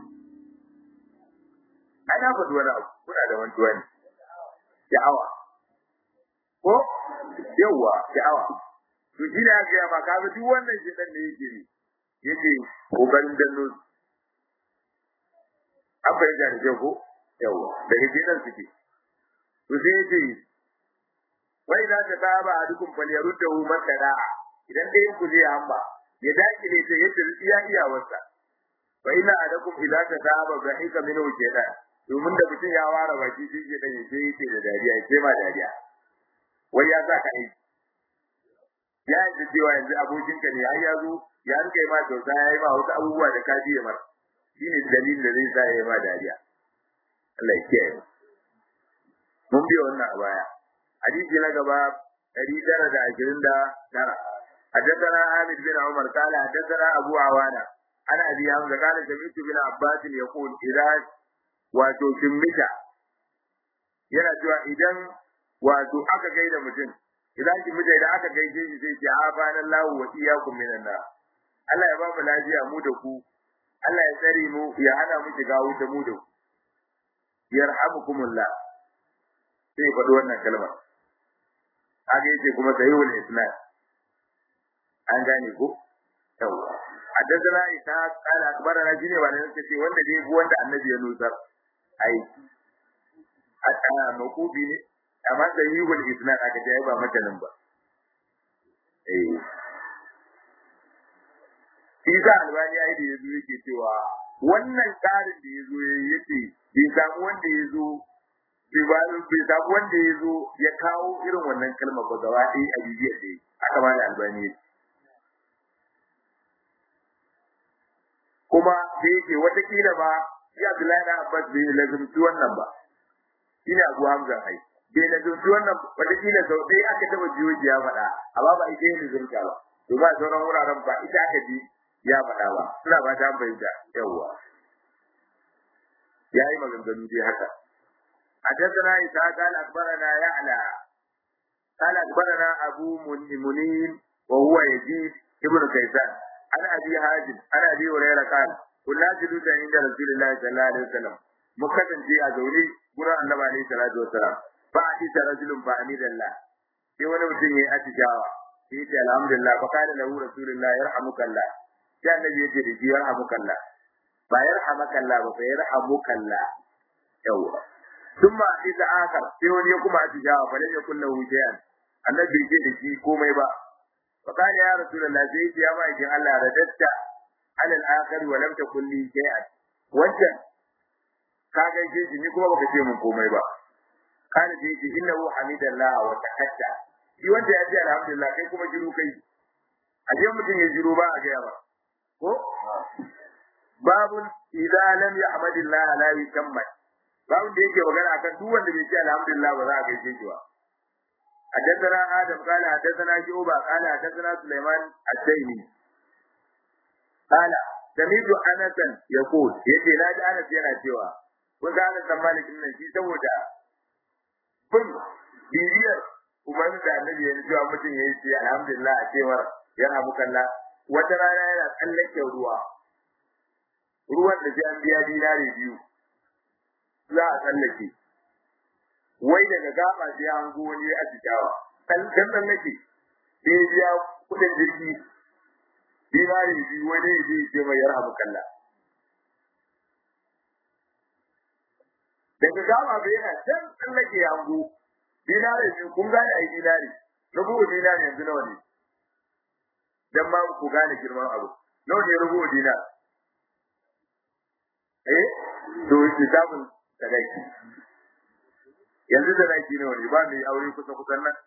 ana faɗi wani abu kuna da wani tuwani sha'awa ko yawwa sha'awa to shi ne aka yaba kaga duk wannan shekan da yake yake kokarin danno an fahimta da kyau ko yawa daga gidan suke to sai yace wai za ta saba a dukun fal yaruddahu masada idan dai ku zai hamba ya dakile ta yadda iya iya wasa fa ina adakum idza ta saba ga hika min wajeda domin da mutum ya ware baki shi ke dan yake yake da dariya yake ma dariya wai ya sa ka aiki ya yi cewa yanzu abokinka ne har ya zo ya rike ma kyauta ya yi ma wasu abubuwa da ka biye mara shine dalilin da zai sa ya ba dariya Allah ya kiyaye mun biyo wannan a baya hadisi na gaba 929 حدثنا عامر بن عمر قال حدثنا ابو عوانة انا ابي حمزه قال سمعت بن عباس يقول اذا wato kimmita yana cewa idan wato aka gaida mutum idan kimmita idan aka gaide shi sai ce afana lahu wa iyyakum minan nar Allah ya ba mu lafiya mu da ku Allah ya tsare mu ya hana mu shiga wuta mu da yarhamukumullah sai faɗi wannan kalma haka yake kuma sahihul islam an gane ko yawa haddathana isa qala akbarana shine ba nan ce wanda dai bu wanda annabi ya nusar ai hatta makubi ne amma sahihul islam aka ce ba matanin ba eh shi sa albani ai da yazo yake cewa wannan tsarin da yazo yake bai samu wanda yazo bai ba bai samu wanda yazo ya kawo irin wannan kalmar ba gaba ɗaya a bibiyar da aka ba da albani yake kuma sai yake watakila ba shi Abdullahi na Abbas bai lazumci wannan ba ina Abu Hamza ai bai lazumci wannan watakila sau ɗaya aka taɓa jiyo ya faɗa amma ba ita yin lazumta ba to ba sauran wuraren ba ita aka ji ya faɗa ba suna ba ta bayyana yawwa ya yi maganganu dai haka حدثنا إسحاق قال أخبرنا يعلى قال أخبرنا أبو منين وهو يزيد ابن كيسان عن أبي هازم عن أبي هريرة قال كنا جلوسا عند رسول الله صلى الله عليه وسلم مكتن في أزولي قرى النبي عليه الصلاة والسلام فأتيت رجل فحمد الله في wani mutum ya atijawa sai ya ce alhamdulillah fa kana lahu rasulullah yarhamukallah sai annabi ya ce da shi yarhamukallah ba yarhamakallah ba fa yarhamukallah yawa thumma idza akar sai wani ya kuma atijawa fa lam yakul lahu shay'an annabi ya ce da shi komai ba fa kana ya rasulullah sai ya ce ya ma'aikin Allah radatta ala al-akhir wa lam takul li shay'an wancan ka ga shi ni kuma baka ce mun komai ba kana da yake innahu hamidallah wa takadda shi wanda ya ce alhamdulillah kai kuma jiru kai a je mutum ya jiru ba a ga ba ko babun idza lam yahmadillah la yukammal babun da yake magana akan duk wanda bai ce alhamdulillah ba za a gaishe shi ba حدثنا آدم قال حدثنا شعبة قال حدثنا سليمان التيمي قال سمعت أنسا يقول يجي لا أنس yana cewa kun ga Anas dan Malik nan shi saboda bin bibiyar umarni da annabi ya cewa mutum ya yi ce alhamdulillah a cewar ya rabu kalla wata rana yana tsallake ruwa ruwan da sai an biya dinari biyu za a tsallake wai daga gaba sai an go wani a cikawa kan tsallake sai ya biya kudin jirgi dinari biyu wani ya je ya ce mai ya rabu kalla daga gama bai yana can tsallake yango dinare biyu kun gane ai dinare rubu dinare yanzu nawa ne dan ma ku gane girman abu nawa ne rubu dinar eh to kitabun sadaki yanzu sadaki nawa ne ba mai aure kusa kusan nan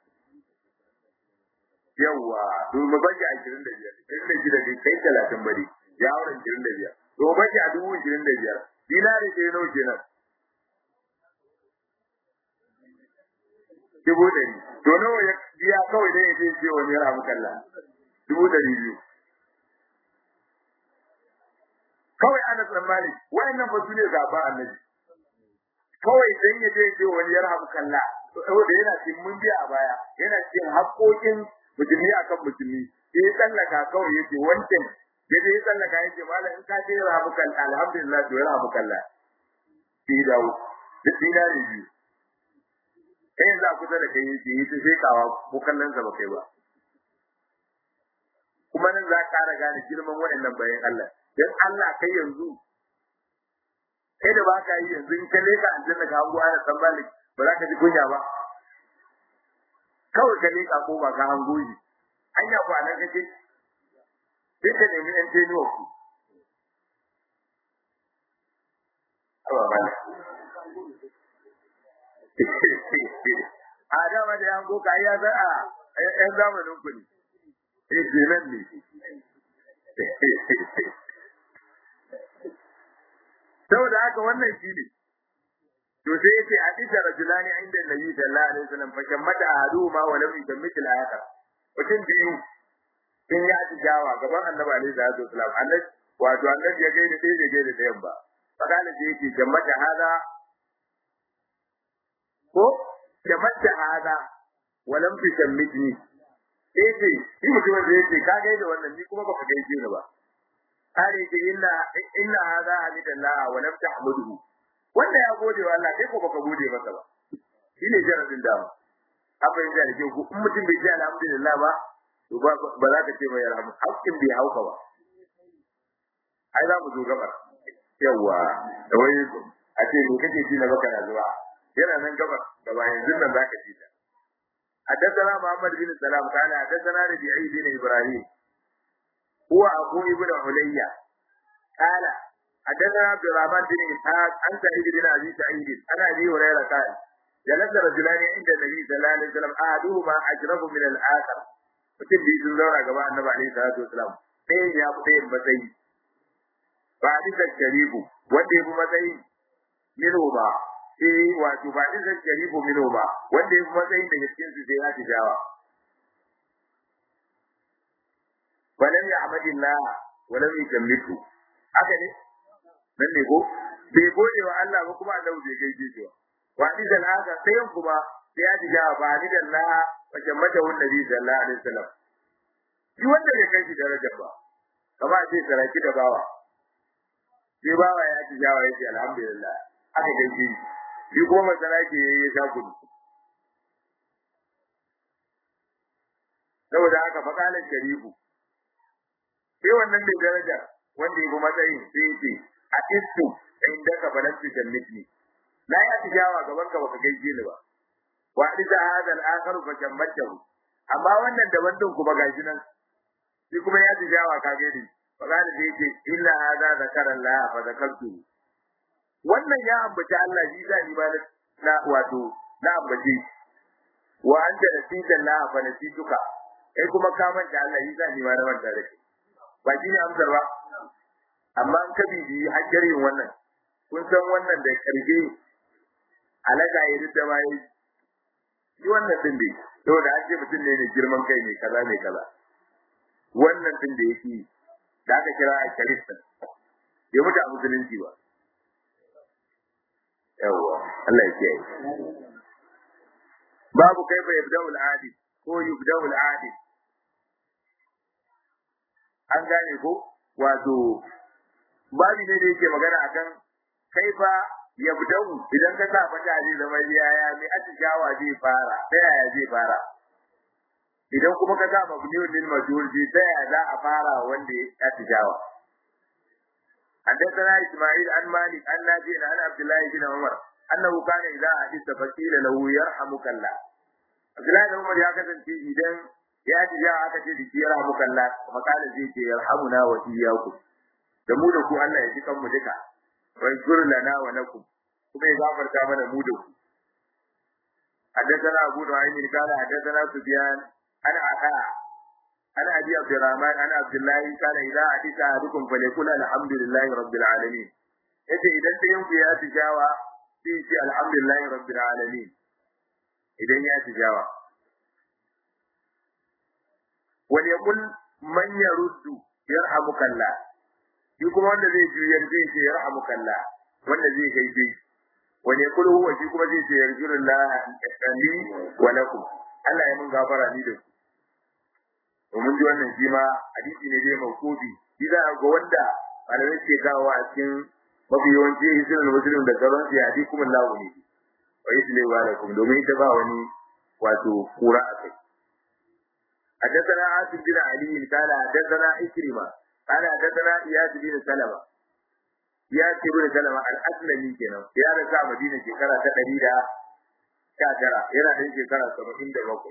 yawa to mu baje a 25 25 da kai 30 bari ya aure 25 to baje a 25 dinare ke nawa kenan dubu ɗari to nawa ya biya kawai dai ya ce wani ya ramu kalla dubu ɗari biyu kawai ana tsammani wayannan ba su ne zaɓa annabi kawai dan ya je ce wani ya ramu kalla saboda yana cikin mun biya a baya yana cikin haƙoƙin musulmi akan musulmi sai ya tsallaka kawai ya ce wancan ya je ya tsallaka ya ce malam in ka je ramu kalla alhamdulillah to ya ramu kalla sai dawo da dinari biyu kai yanzu a kusa da kai yake yi ta shekawa ko kallon sa ba kai ba kuma nan za ka ƙara gane girman waɗannan bayan Allah dan Allah kai yanzu kai da ba ka yi yanzu in kalle ka aljanna ka hango ana san malik ba za ka ji kunya ba kawai ka leka ko ba ka hango shi hanya ko anan kake sai ka nemi ɗan tenuwa ku Allah ba a dama da yango ka ya za a yan zamanin ku ne eh kenan ne saboda haka wannan shi ne to sai yace a disa rajulani inda nabi sallallahu alaihi wasallam fa kammata ahaduhuma wa lam yukammit al-akhar mutum biyu sun yi atijawa gaban annabi alaihi salatu wasallam annabi wato annabi ya gaida ɗaya da gaida ɗayan ba fakala sai yace kammata hada ko da matta hada walam tusammitni sai ce shi mutumin da yake ka gaida wannan ni kuma baka gaishe ni ba kare ce inna inna hada hamidallah wa lam tahmuduhu wanda ya gode wa Allah kai ko baka gode masa ba shine jaradin dama abin da yake ku in mutum bai ji alhamdulillah ba to ba ba za ka ce mai yarhamu hakkin bai hauka ba ai za mu zo gabar yawa da wai a ce me kake ji na baka na zuwa yana nan gaba gaba yanzu nan zaka ji ta حدثنا محمد بن سلام قال حدثنا ربيعي بن ابراهيم هو ابو ابن عليا قال حدثنا عبد الرحمن بن اسحاق عن سعيد بن ابي سعيد عن ابي هريره قال جلس رجلان عند النبي صلى الله عليه وسلم احدهما اشرف من الاخر mutum biyu sun zauna gaba annabi alaihi salatu wasalam ɗayan ya fi ɗayan matsayi ba bisa sharifu wanda ya fi matsayi minu ba eh wato ba din san sharifu mino ba wanda ya matsayin da cikin su sai ya tijawa walam ya'madillah walam yukammitu haka ne nan ne ko bai gode wa Allah ba kuma Allah bai gaishe shi ba wa idan haka sayan kuma sai ya tijawa ba ni da Allah wajen mata wanda zai sallallahu alaihi wasallam shi wanda bai kai shi daraja ba kama a ce saraki da bawa sai bawa ya ci jawa ya ce alhamdulillah aka gaishe shi shi kuma masaraki ya yi sha kudu saboda haka fakalan sharifu sai wannan mai daraja wanda ya fi matsayin sai ya ce a istu inda ka balantu jannati la ya ci jawa gaban ka baka gaishe ni ba wa hadisa hadal akharu fa jammatahu amma wannan daban din kuma gashi nan shi kuma ya ji jawa ka gaidi fa kana da yake illa hada zakara Allah fa zakartu wannan ya ambaci Allah shi da ni ba na wato na ambaci wa anta nasita Allah fa nasituka kai kuma ka manta Allah shi da ni ba na manta da kai ba shi ne amsar ba amma an kabi bi hajjarin wannan kun san wannan da karfi alaka ya da bai shi wannan din dai saboda an ce mutum ne ne girman kai ne kaza ne kaza wannan din da yake da aka kira a kirista ya mutu a musulunci ba yawwa Allah ya kiyaye babu kaifa yabda'u al-adi ko yubda'u al-adi an gane ko wato babu ne da yake magana akan kaifa yabda'u idan ka sa fata zai zama yaya mai atishawa zai fara ta yaya zai fara idan kuma ka sa mabniyun lil majhul bi ta yaya za a fara wanda ya atishawa حدثنا اسماعيل عن مالك عن نافع عن عبد الله بن عمر انه كان اذا حدث فقيل له يرحمك الله عبد الله بن عمر ya kasance idan ya ji ya aka ce da yarhamuka Allah kuma kana zai ce yarhamuna wa iyyakum da mu da ku Allah ya ji kan mu duka wa yaghfir lana wa lakum kuma ya gafarta mana mu da ku حدثنا أبو نعيم قال حدثنا سفيان أنا عطاء أنا أبي عبد الرحمن أنا عبد الله قال إذا أتيت أحدكم فليقل الحمد لله رب العالمين yace idan da yanku ya tijawa sai ce alhamdulillahi rabbil alamin idan ya tijawa wal yaqul man yaruddu yarhamukallah shi kuma wanda zai juyar zai ce yarhamukallah wanda zai gaide wal yaqul huwa shi kuma zai ce yarjulullah li wa lakum Allah ya mun gafara ni da ku domin ji wannan shi ma hadisi ne dai mawqufi shi za ga wanda malamai ke kawo a cikin mafi yawanci hisirin muslim da sauran su yadi kuma lahu ne wa yusli wa lakum domin ita ba wani wato kura a kai حدثنا عاصم بن علي قال حدثنا إكرمة قال حدثنا إياس بن سلمة إياس بن سلمة الأسلمي كنا يا رسا مدينة شكرا تقريبا شاكرا ينا دين شكرا سبعين دقيقة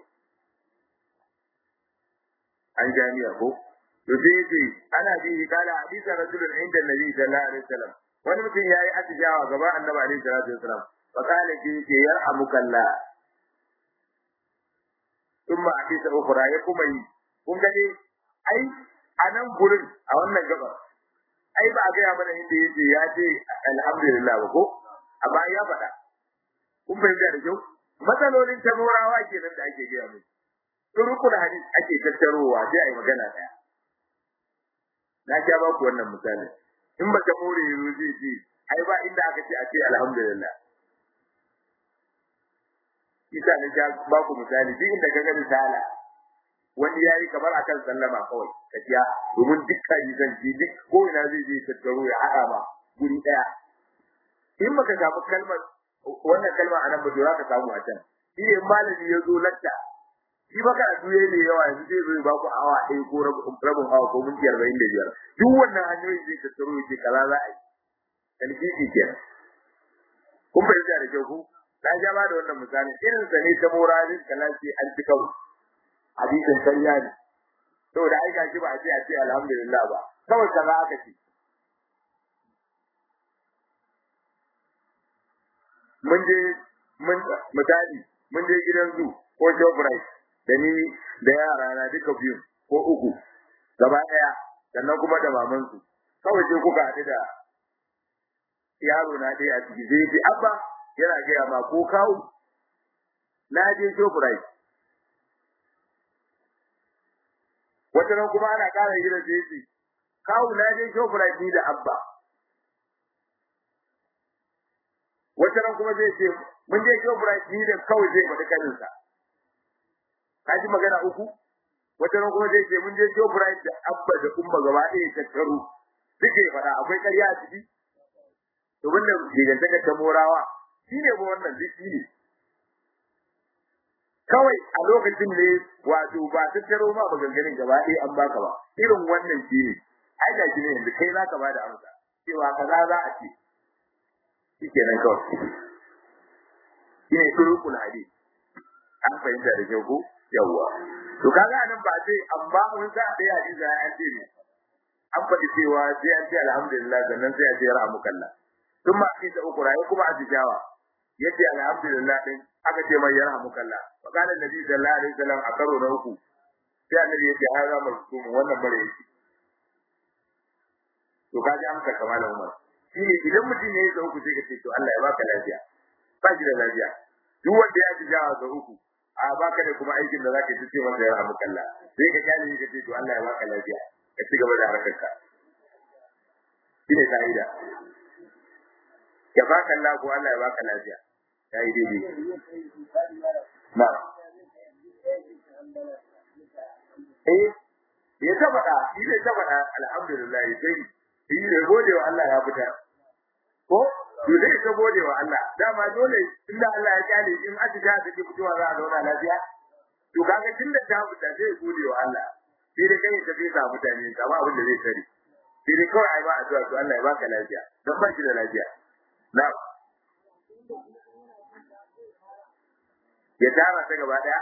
عن جامعة ko to sai yace ana bi kala hadisa rasulun inda nabi sallallahu alaihi wasallam wani mutum yayi atijawa gaba annabi alaihi salatu wasallam fa kala ki yace yarhamukallah thumma hadisa ukhra ya kuma yi kun ga dai ai a nan gurin a wannan gaba ai ba a ga mana inda yace ya ce alhamdulillah ba ko amma ya faɗa kun fahimta da kyau matsalolin tamorawa kenan da ake gaya musu turukul hadis ake tattarowa sai a yi magana ɗaya na sha ba ku wannan misali in ba ta more yaro zai ce ai ba inda aka ce a ce alhamdulillah isa na sha ba ku misali duk inda kaga misala wani yayi kamar akan sallama kawai ka ciya domin dukkan yizanci duk ko ina zai je tattaro ya haɗa ma guri ɗaya in baka samu kalmar wannan kalma a nan ba za ka samu a can shi ne malami ya zo latta shi ba ka duye ne yawa yanzu zai zo ba ku awa ɗaya ko rabin awa ko minti arba'in da biyar duk wannan hanyoyin zai tattaro yake kaza za a yi talfifi kenan kun fahimta da kyau ku na ja ba da wannan misali irin sa ne ta moralin kalasi an ci kawo hadisin sanya ne saboda ai gashi ba a ce a ce alhamdulillah ba kawai kaza aka ce mun je mun misali mun je gidan zu ko shoprite da ni da yara na duka biyu ko uku gaba daya sannan kuma da maman su kawai sai kuka haɗu da yaro na dai a ciki sai ce abba yana gaya ma ko kawo na je shoprite wata nan kuma ana ƙara hira sai ce kawo na je shoprite ni da abba wata nan kuma zai ce mun je shoprite ni da kawai zai faɗi kaninsa ka ji magana uku wata ran kuma zai ce mun je Shoprite da Abba da Umma gaba ɗaya tattaro suke faɗa akwai ƙarya a ciki to wannan gigantaka ta morawa shine ba wannan duk ne kawai a lokacin ne wato ba tattaro ma maganganun gaba ɗaya an baka ba irin wannan shi ne ai da shi ne yanzu kai za ka ba da amsa cewa kaza za a ce shi kenan kawai shi ne turukul hadith an fahimta da kyau ko yawwa to kaga nan ba sai amma mun sa da ya ji zai an ce ne an faɗi cewa sai an ce alhamdulillah sannan sai a ce rahmukallah tun ma sai ta uku rayu kuma a tijawa yace alhamdulillah din aka ce mai yarhamukallah wa kana nabi sallallahu alaihi wasallam a karo na uku sai annabi yace haza mazkum wannan bare yake to kaji an ka kamala umar shine idan mutum ne ya uku sai ka ce to Allah ya baka lafiya ba shi da lafiya duk wanda ya tijawa ga uku a baka da kuma aikin da zaka yi sai masa yarhamukallah sai ka kyale ka ce to Allah ya baka lafiya ka ci gaba da harkarka shine ka'ida ya baka Allah ko Allah ya baka lafiya yayi daidai na eh ya ta faɗa shi ne ta faɗa alhamdulillah sai shi ne gode wa Allah ya fita ko to dai ka gode wa Allah dama dole inda Allah ya kyale in aka ja take fitowa za a zauna lafiya to kaga tunda ta fita sai gode wa Allah sai dai kai ka fisa mutane kama abin da zai sani sai dai kawai ai ba addu'a to Allah ya baka lafiya dan ba shi da lafiya na ya tara ta gaba daya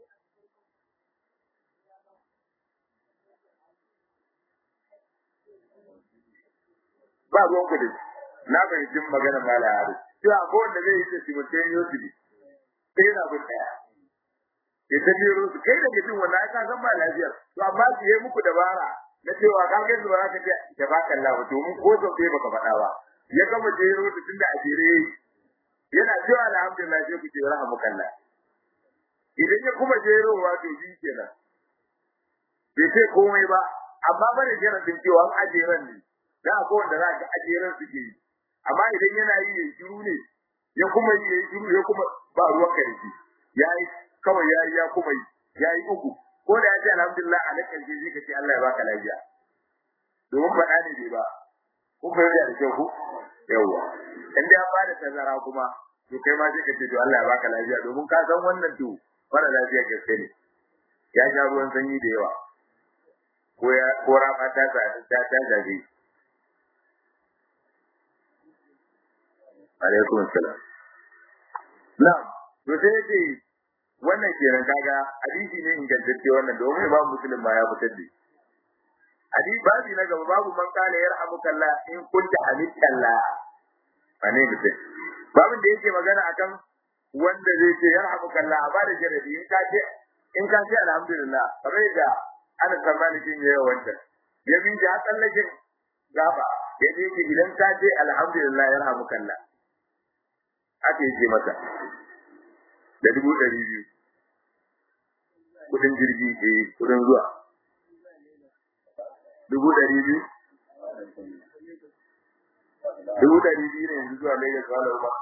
ba ruwan kudi na fahimci magana mala haru cewa ko wanda zai yi ta simultaneously sai yana bin daya ya ta biro su kai daga jin wannan ka san ba lafiyar to amma su yi muku dabara na cewa ka ga zuwa ka ce da baka Allah ba domin ko so kai baka faɗa ba ya gama jero ta tunda a jere yana cewa alhamdulillah sai ku ce rahmukallah idan ya kuma jerowa to bi kenan bai ce komai ba amma ba da jaradin cewa an ajeran ne da akwai wanda za ka ajeran suke yi amma idan yana yi ya shiru ne ya kuma yi ya shiru ya kuma ba ruwan ka da shi ya yi kawai ya yi ya kuma yi ya yi uku ko da ya ce alhamdulillah a lakan je ka ce Allah ya baka lafiya domin faɗa ne bai ba ko fahimta da kyau ko yawwa in da ya bada tazara kuma to kai ma sai ka ce to Allah ya baka lafiya domin ka san wannan to mara lafiya gaske ne ya sha ruwan sanyi da yawa ko ya ko rafa ta ta ta ta zabe alaikum assalam na'am to sai ce wannan kenan kaga hadisi ne ingantacce wannan domin ba muslim ma ya fitar da hadisi babi na gaba babu man kana yarhamukallah in kunta hamidallah ane mutum babin da yake magana akan wanda zai ce yarhamukallah ba da jarabi in ka ce in ka ce alhamdulillah kamar da ana tsammanikin yayin wancan ya bi da tsallakin gaba ya ce idan ka ce alhamdulillah yarhamukallah aka yi masa da dubu ɗari biyu kudin jirgi eh kudin zuwa dubu ɗari biyu dubu ɗari biyu ne yanzu zuwa Lagos Walau ba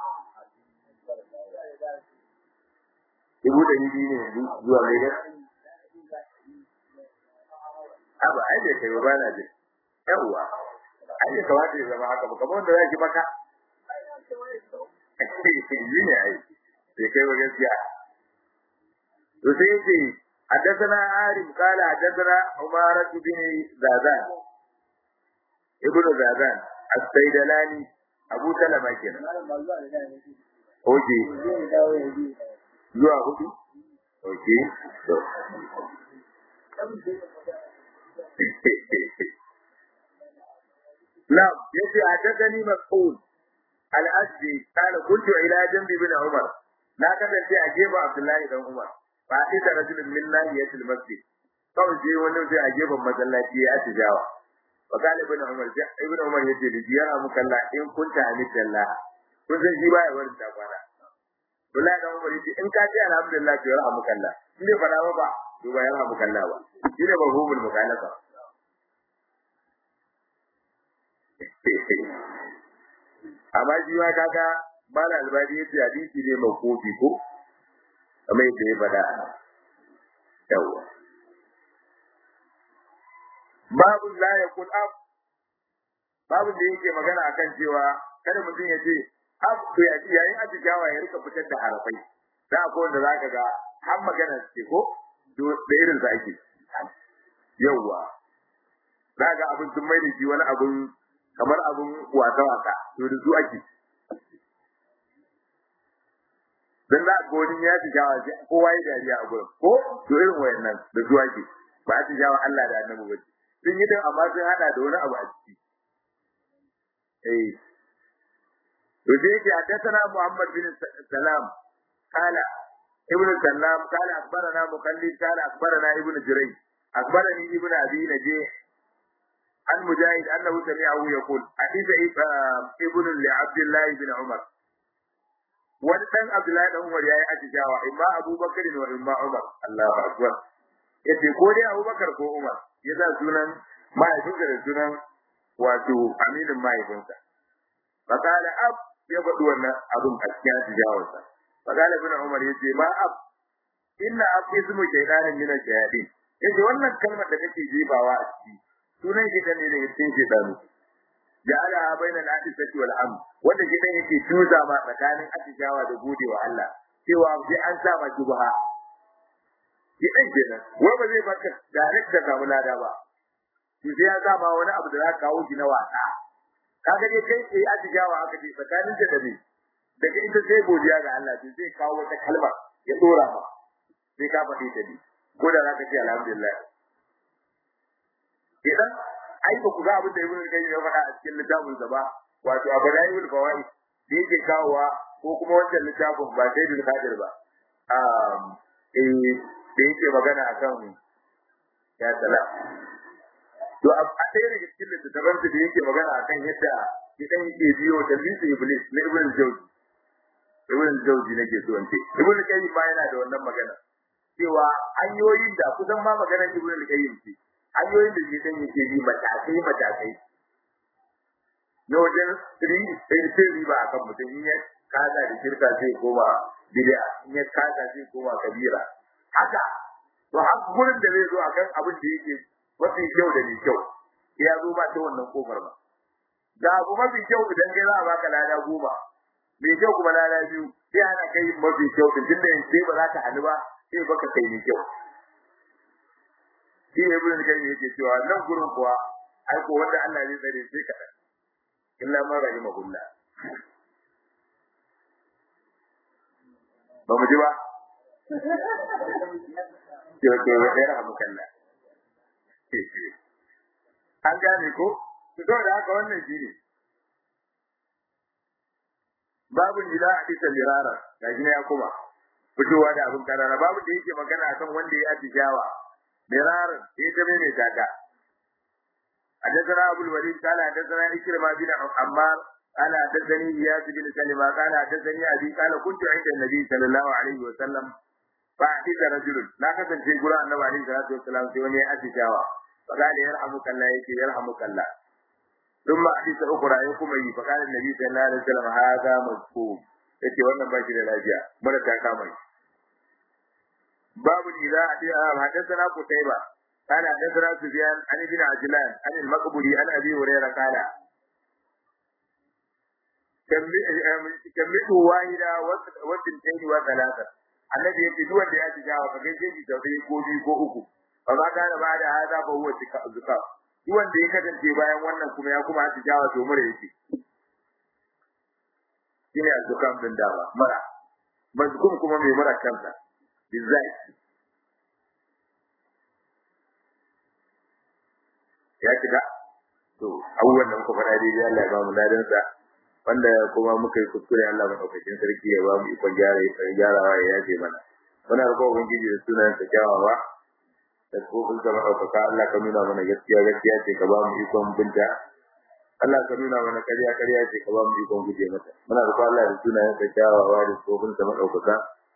dubu ɗari biyu ne yanzu zuwa Lagos Aba, ai da kai ba na jin. Yawwa, ai da kamata ya zama haka ba, kamar wanda za ki maka. Yi ne ai, bai kai wa gaskiya. To sai yake حدثنا عارف قال حدثنا عمارة بن زازان ابن زازان السيدلاني أبو سلمة كنا أوكي zuwa hudu? Ok, so. نعم يجي حدثني مسعود الأسدي قال كنت إلى جنب بن عمر لا كذا في أجيب عبد الله بن عمر فإذا رجل من ناحية المسجد kawai sai wani sai a gefen masallaci ya tijawa wa kana ibn umar ibn umar yace da jiya mu kalla in kunta hamidallah kun san shi baya barin ta kwana Abdullahi dan umar yace in ka ce alhamdulillah to yarha mu kalla in bai fada ba to ba yarha mu kalla ba shi ne mafhumul mukhalafa amma shi ma kaga bala albadi yace hadisi ne makofi ko kamar yadda ya faɗa yawa babu la yakul ab babu da yake magana akan cewa kada mutum ya ce ab to ya ji yayin ajiyawa ya rika fitar da harafai da akwai wanda zaka ga har magana ce ko da irin sa ake yawa zaka abin sun mai da shi wani abun kamar abun wasa wasa to da su ake dan za ga wani ya ji jawa kowa ya dariya a gurin ko to irin wayannan da su ake ba ta jawa Allah da annabi ba sun yi din amma sun hada da wani abu a ciki eh to sai yake haddathana Muhammad bin Salam kala ibn Salam kala akbarana Muqallid kala akbarana ibn Jurayj akbarani ibn Abi Najih عن مجاهد أنه سمعه يقول حديث ابن لعبد الله بن عمر wani dan Abdullahi dan Umar yayi ajijawa imma Abu Bakar wa imma Umar Allahu akbar yace ko dai Abu Bakar ko Umar ya sa sunan mahaifinsa da sunan wato aminin mahaifinsa fakala ab ya faɗi wannan abin a cikin ajijawarsa fakala ibn Umar yace ma ab inna ab ismu shaytanin min ash-shayatin yace wannan kalmar da kake jebawa a ciki sunan shi ne da cikin shaytanu ja'ala bainal hadisati wal am wanda gidan yake tuza ma tsakanin atishawa da godewa Allah cewa sai an sa ma shubha gidan kenan wai ba zai baka direct da samu lada ba shi sai ya sa ma wani abu da za ka kawo shi na wasa kaga dai kai sai atishawa aka ce tsakanin da dabi daga ita sai godiya ga Allah sai zai kawo wata kalma ya dora ma sai ka faɗi ta bi ko da za ka ce alhamdulillah idan ai ba ku ga abin da ibnu qayyim ya faɗa a cikin littafin sa ba wato abadaiyul fawaid da yake kawowa ko kuma wancan littafin ba sai da kadir ba um eh da yake magana akan ya sala to a ɗaya daga cikin littafin da yake magana akan yadda idan yake biyo talbisu iblis na ibn jawzi ibn jawzi nake so in ce ibn qayyim ba yana da wannan magana cewa hanyoyin da kusan ma maganar ibn qayyim ce hanyoyin da shekan yake bi matakai matakai na wajen sai riba a kan mutum in ya kaza da shirka zai koma bid'a in ya kaza zai koma kabira haka to har gurin da zai zo akan abin da yake mafi kyau da mai kyau ya zo ba ta wannan kofar ba da abu mafi kyau idan kai za a baka lada goma mai kyau kuma lada biyu sai ana kai mafi kyau din tunda yanzu ba za ka hannu ba sai baka kai mai kyau shi ne ibn kai yake cewa nan gurin kuwa ai ko wanda Allah zai tsare sai ka illa ma rahimahullah ba mu ji ba ke ke wa dai rahmukallah an gane ko to da haka wannan shi ne babu ila hadisa mirara gashi ne ya kuma fitowa da abin karara babu da yake magana akan wanda ya atijawa مرارا يتبع ميتاكا حدثنا أبو الوليد قال حدثنا إكرمة بن عمار قال حدثني إياس بن سلمة قال حدثني أبي قال كنت عند النبي صلى الله عليه وسلم فأحدث رجل لا كتن في قراء النبي عليه الصلاة والسلام سوني أتشاوى فقال يرحمك الله يكي يرحمك الله ثم أحدث أخرى يقوم لي فقال النبي صلى الله عليه وسلم هذا مذكور yake wannan ba shi da lafiya mara ta kama shi باب إذا حدثنا قتيبة قال حدثنا سفيان عن ابن عجلان عن المقبولي عن أبي هريرة قال كملت واحدة وثنتين وثلاثة الذي يجد wanda ya ci jawa kaga jeji da sai ko biyu ko uku amma kana ba da hada ba huwa zuka duk wanda ya kasance bayan wannan kuma ya kuma ci jawa to mura yake shine azzukam din dama mara mazkum kuma mai mura kansa bizai ya shiga to abubuwan da muka faɗa daidai Allah ya ba mu ladan sa wanda kuma muka yi kuskure Allah madaukakin sarki ya ba mu ikon gyara ya gyarawa ya yafe mana muna roƙon ubangiji da sunan sa kyawawa da kofin sa madaukaka Allah ka nuna mana gaskiya gaskiya ce ka ba mu ikon binta Allah ka nuna mana ƙarya ƙarya ce ka ba mu ikon guje mata muna roƙon Allah da sunayen sa kyawawa da kofin sa madaukaka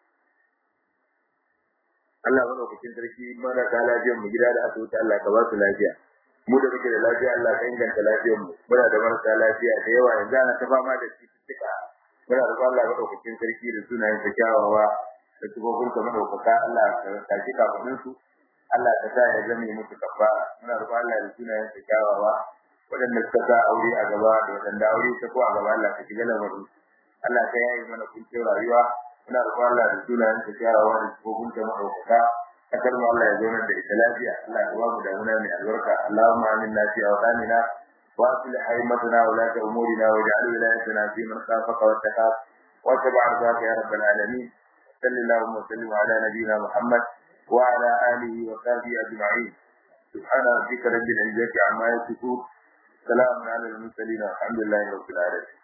Allah madaukakin sarki mana ta lafiyar mu gida da asibiti Allah ka ba su lafiya mu da muke da lafiya Allah ka inganta lafiyar mu muna da marasa lafiya da yawa yanzu ana ta fama da cututtuka muna da Allah madaukakin sarki da sunayen sa kyawawa da tubobin ka madaukaka Allah ka tashi kafin su Allah ka sa ya zame musu kafara muna roƙon Allah da sunayen sa kyawawa waɗanda suka sa aure a gaba da waɗanda aure ta ko a gaba Allah ka shiga lamarin Allah ka yayi mana kuncin rayuwa muna roƙon Allah da sunayen sa kyawawa da tubobin ka madaukaka kasar mu Allah ya zo da ita lafiya Allah ya ba mu damuna mai albarka Allahumma aminna fi awqanina wa aslih haymatana wa la umurina waj'al wilayatana fi man khafaka wattaqaka واتبع رضاك يا رب العالمين صلى اللهم وسلم على نبينا محمد وعلى اله وصحبه اجمعين سبحان ربك رب العزه عما يصفون سلام على المرسلين والحمد لله رب العالمين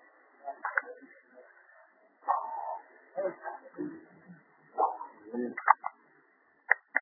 Thank you.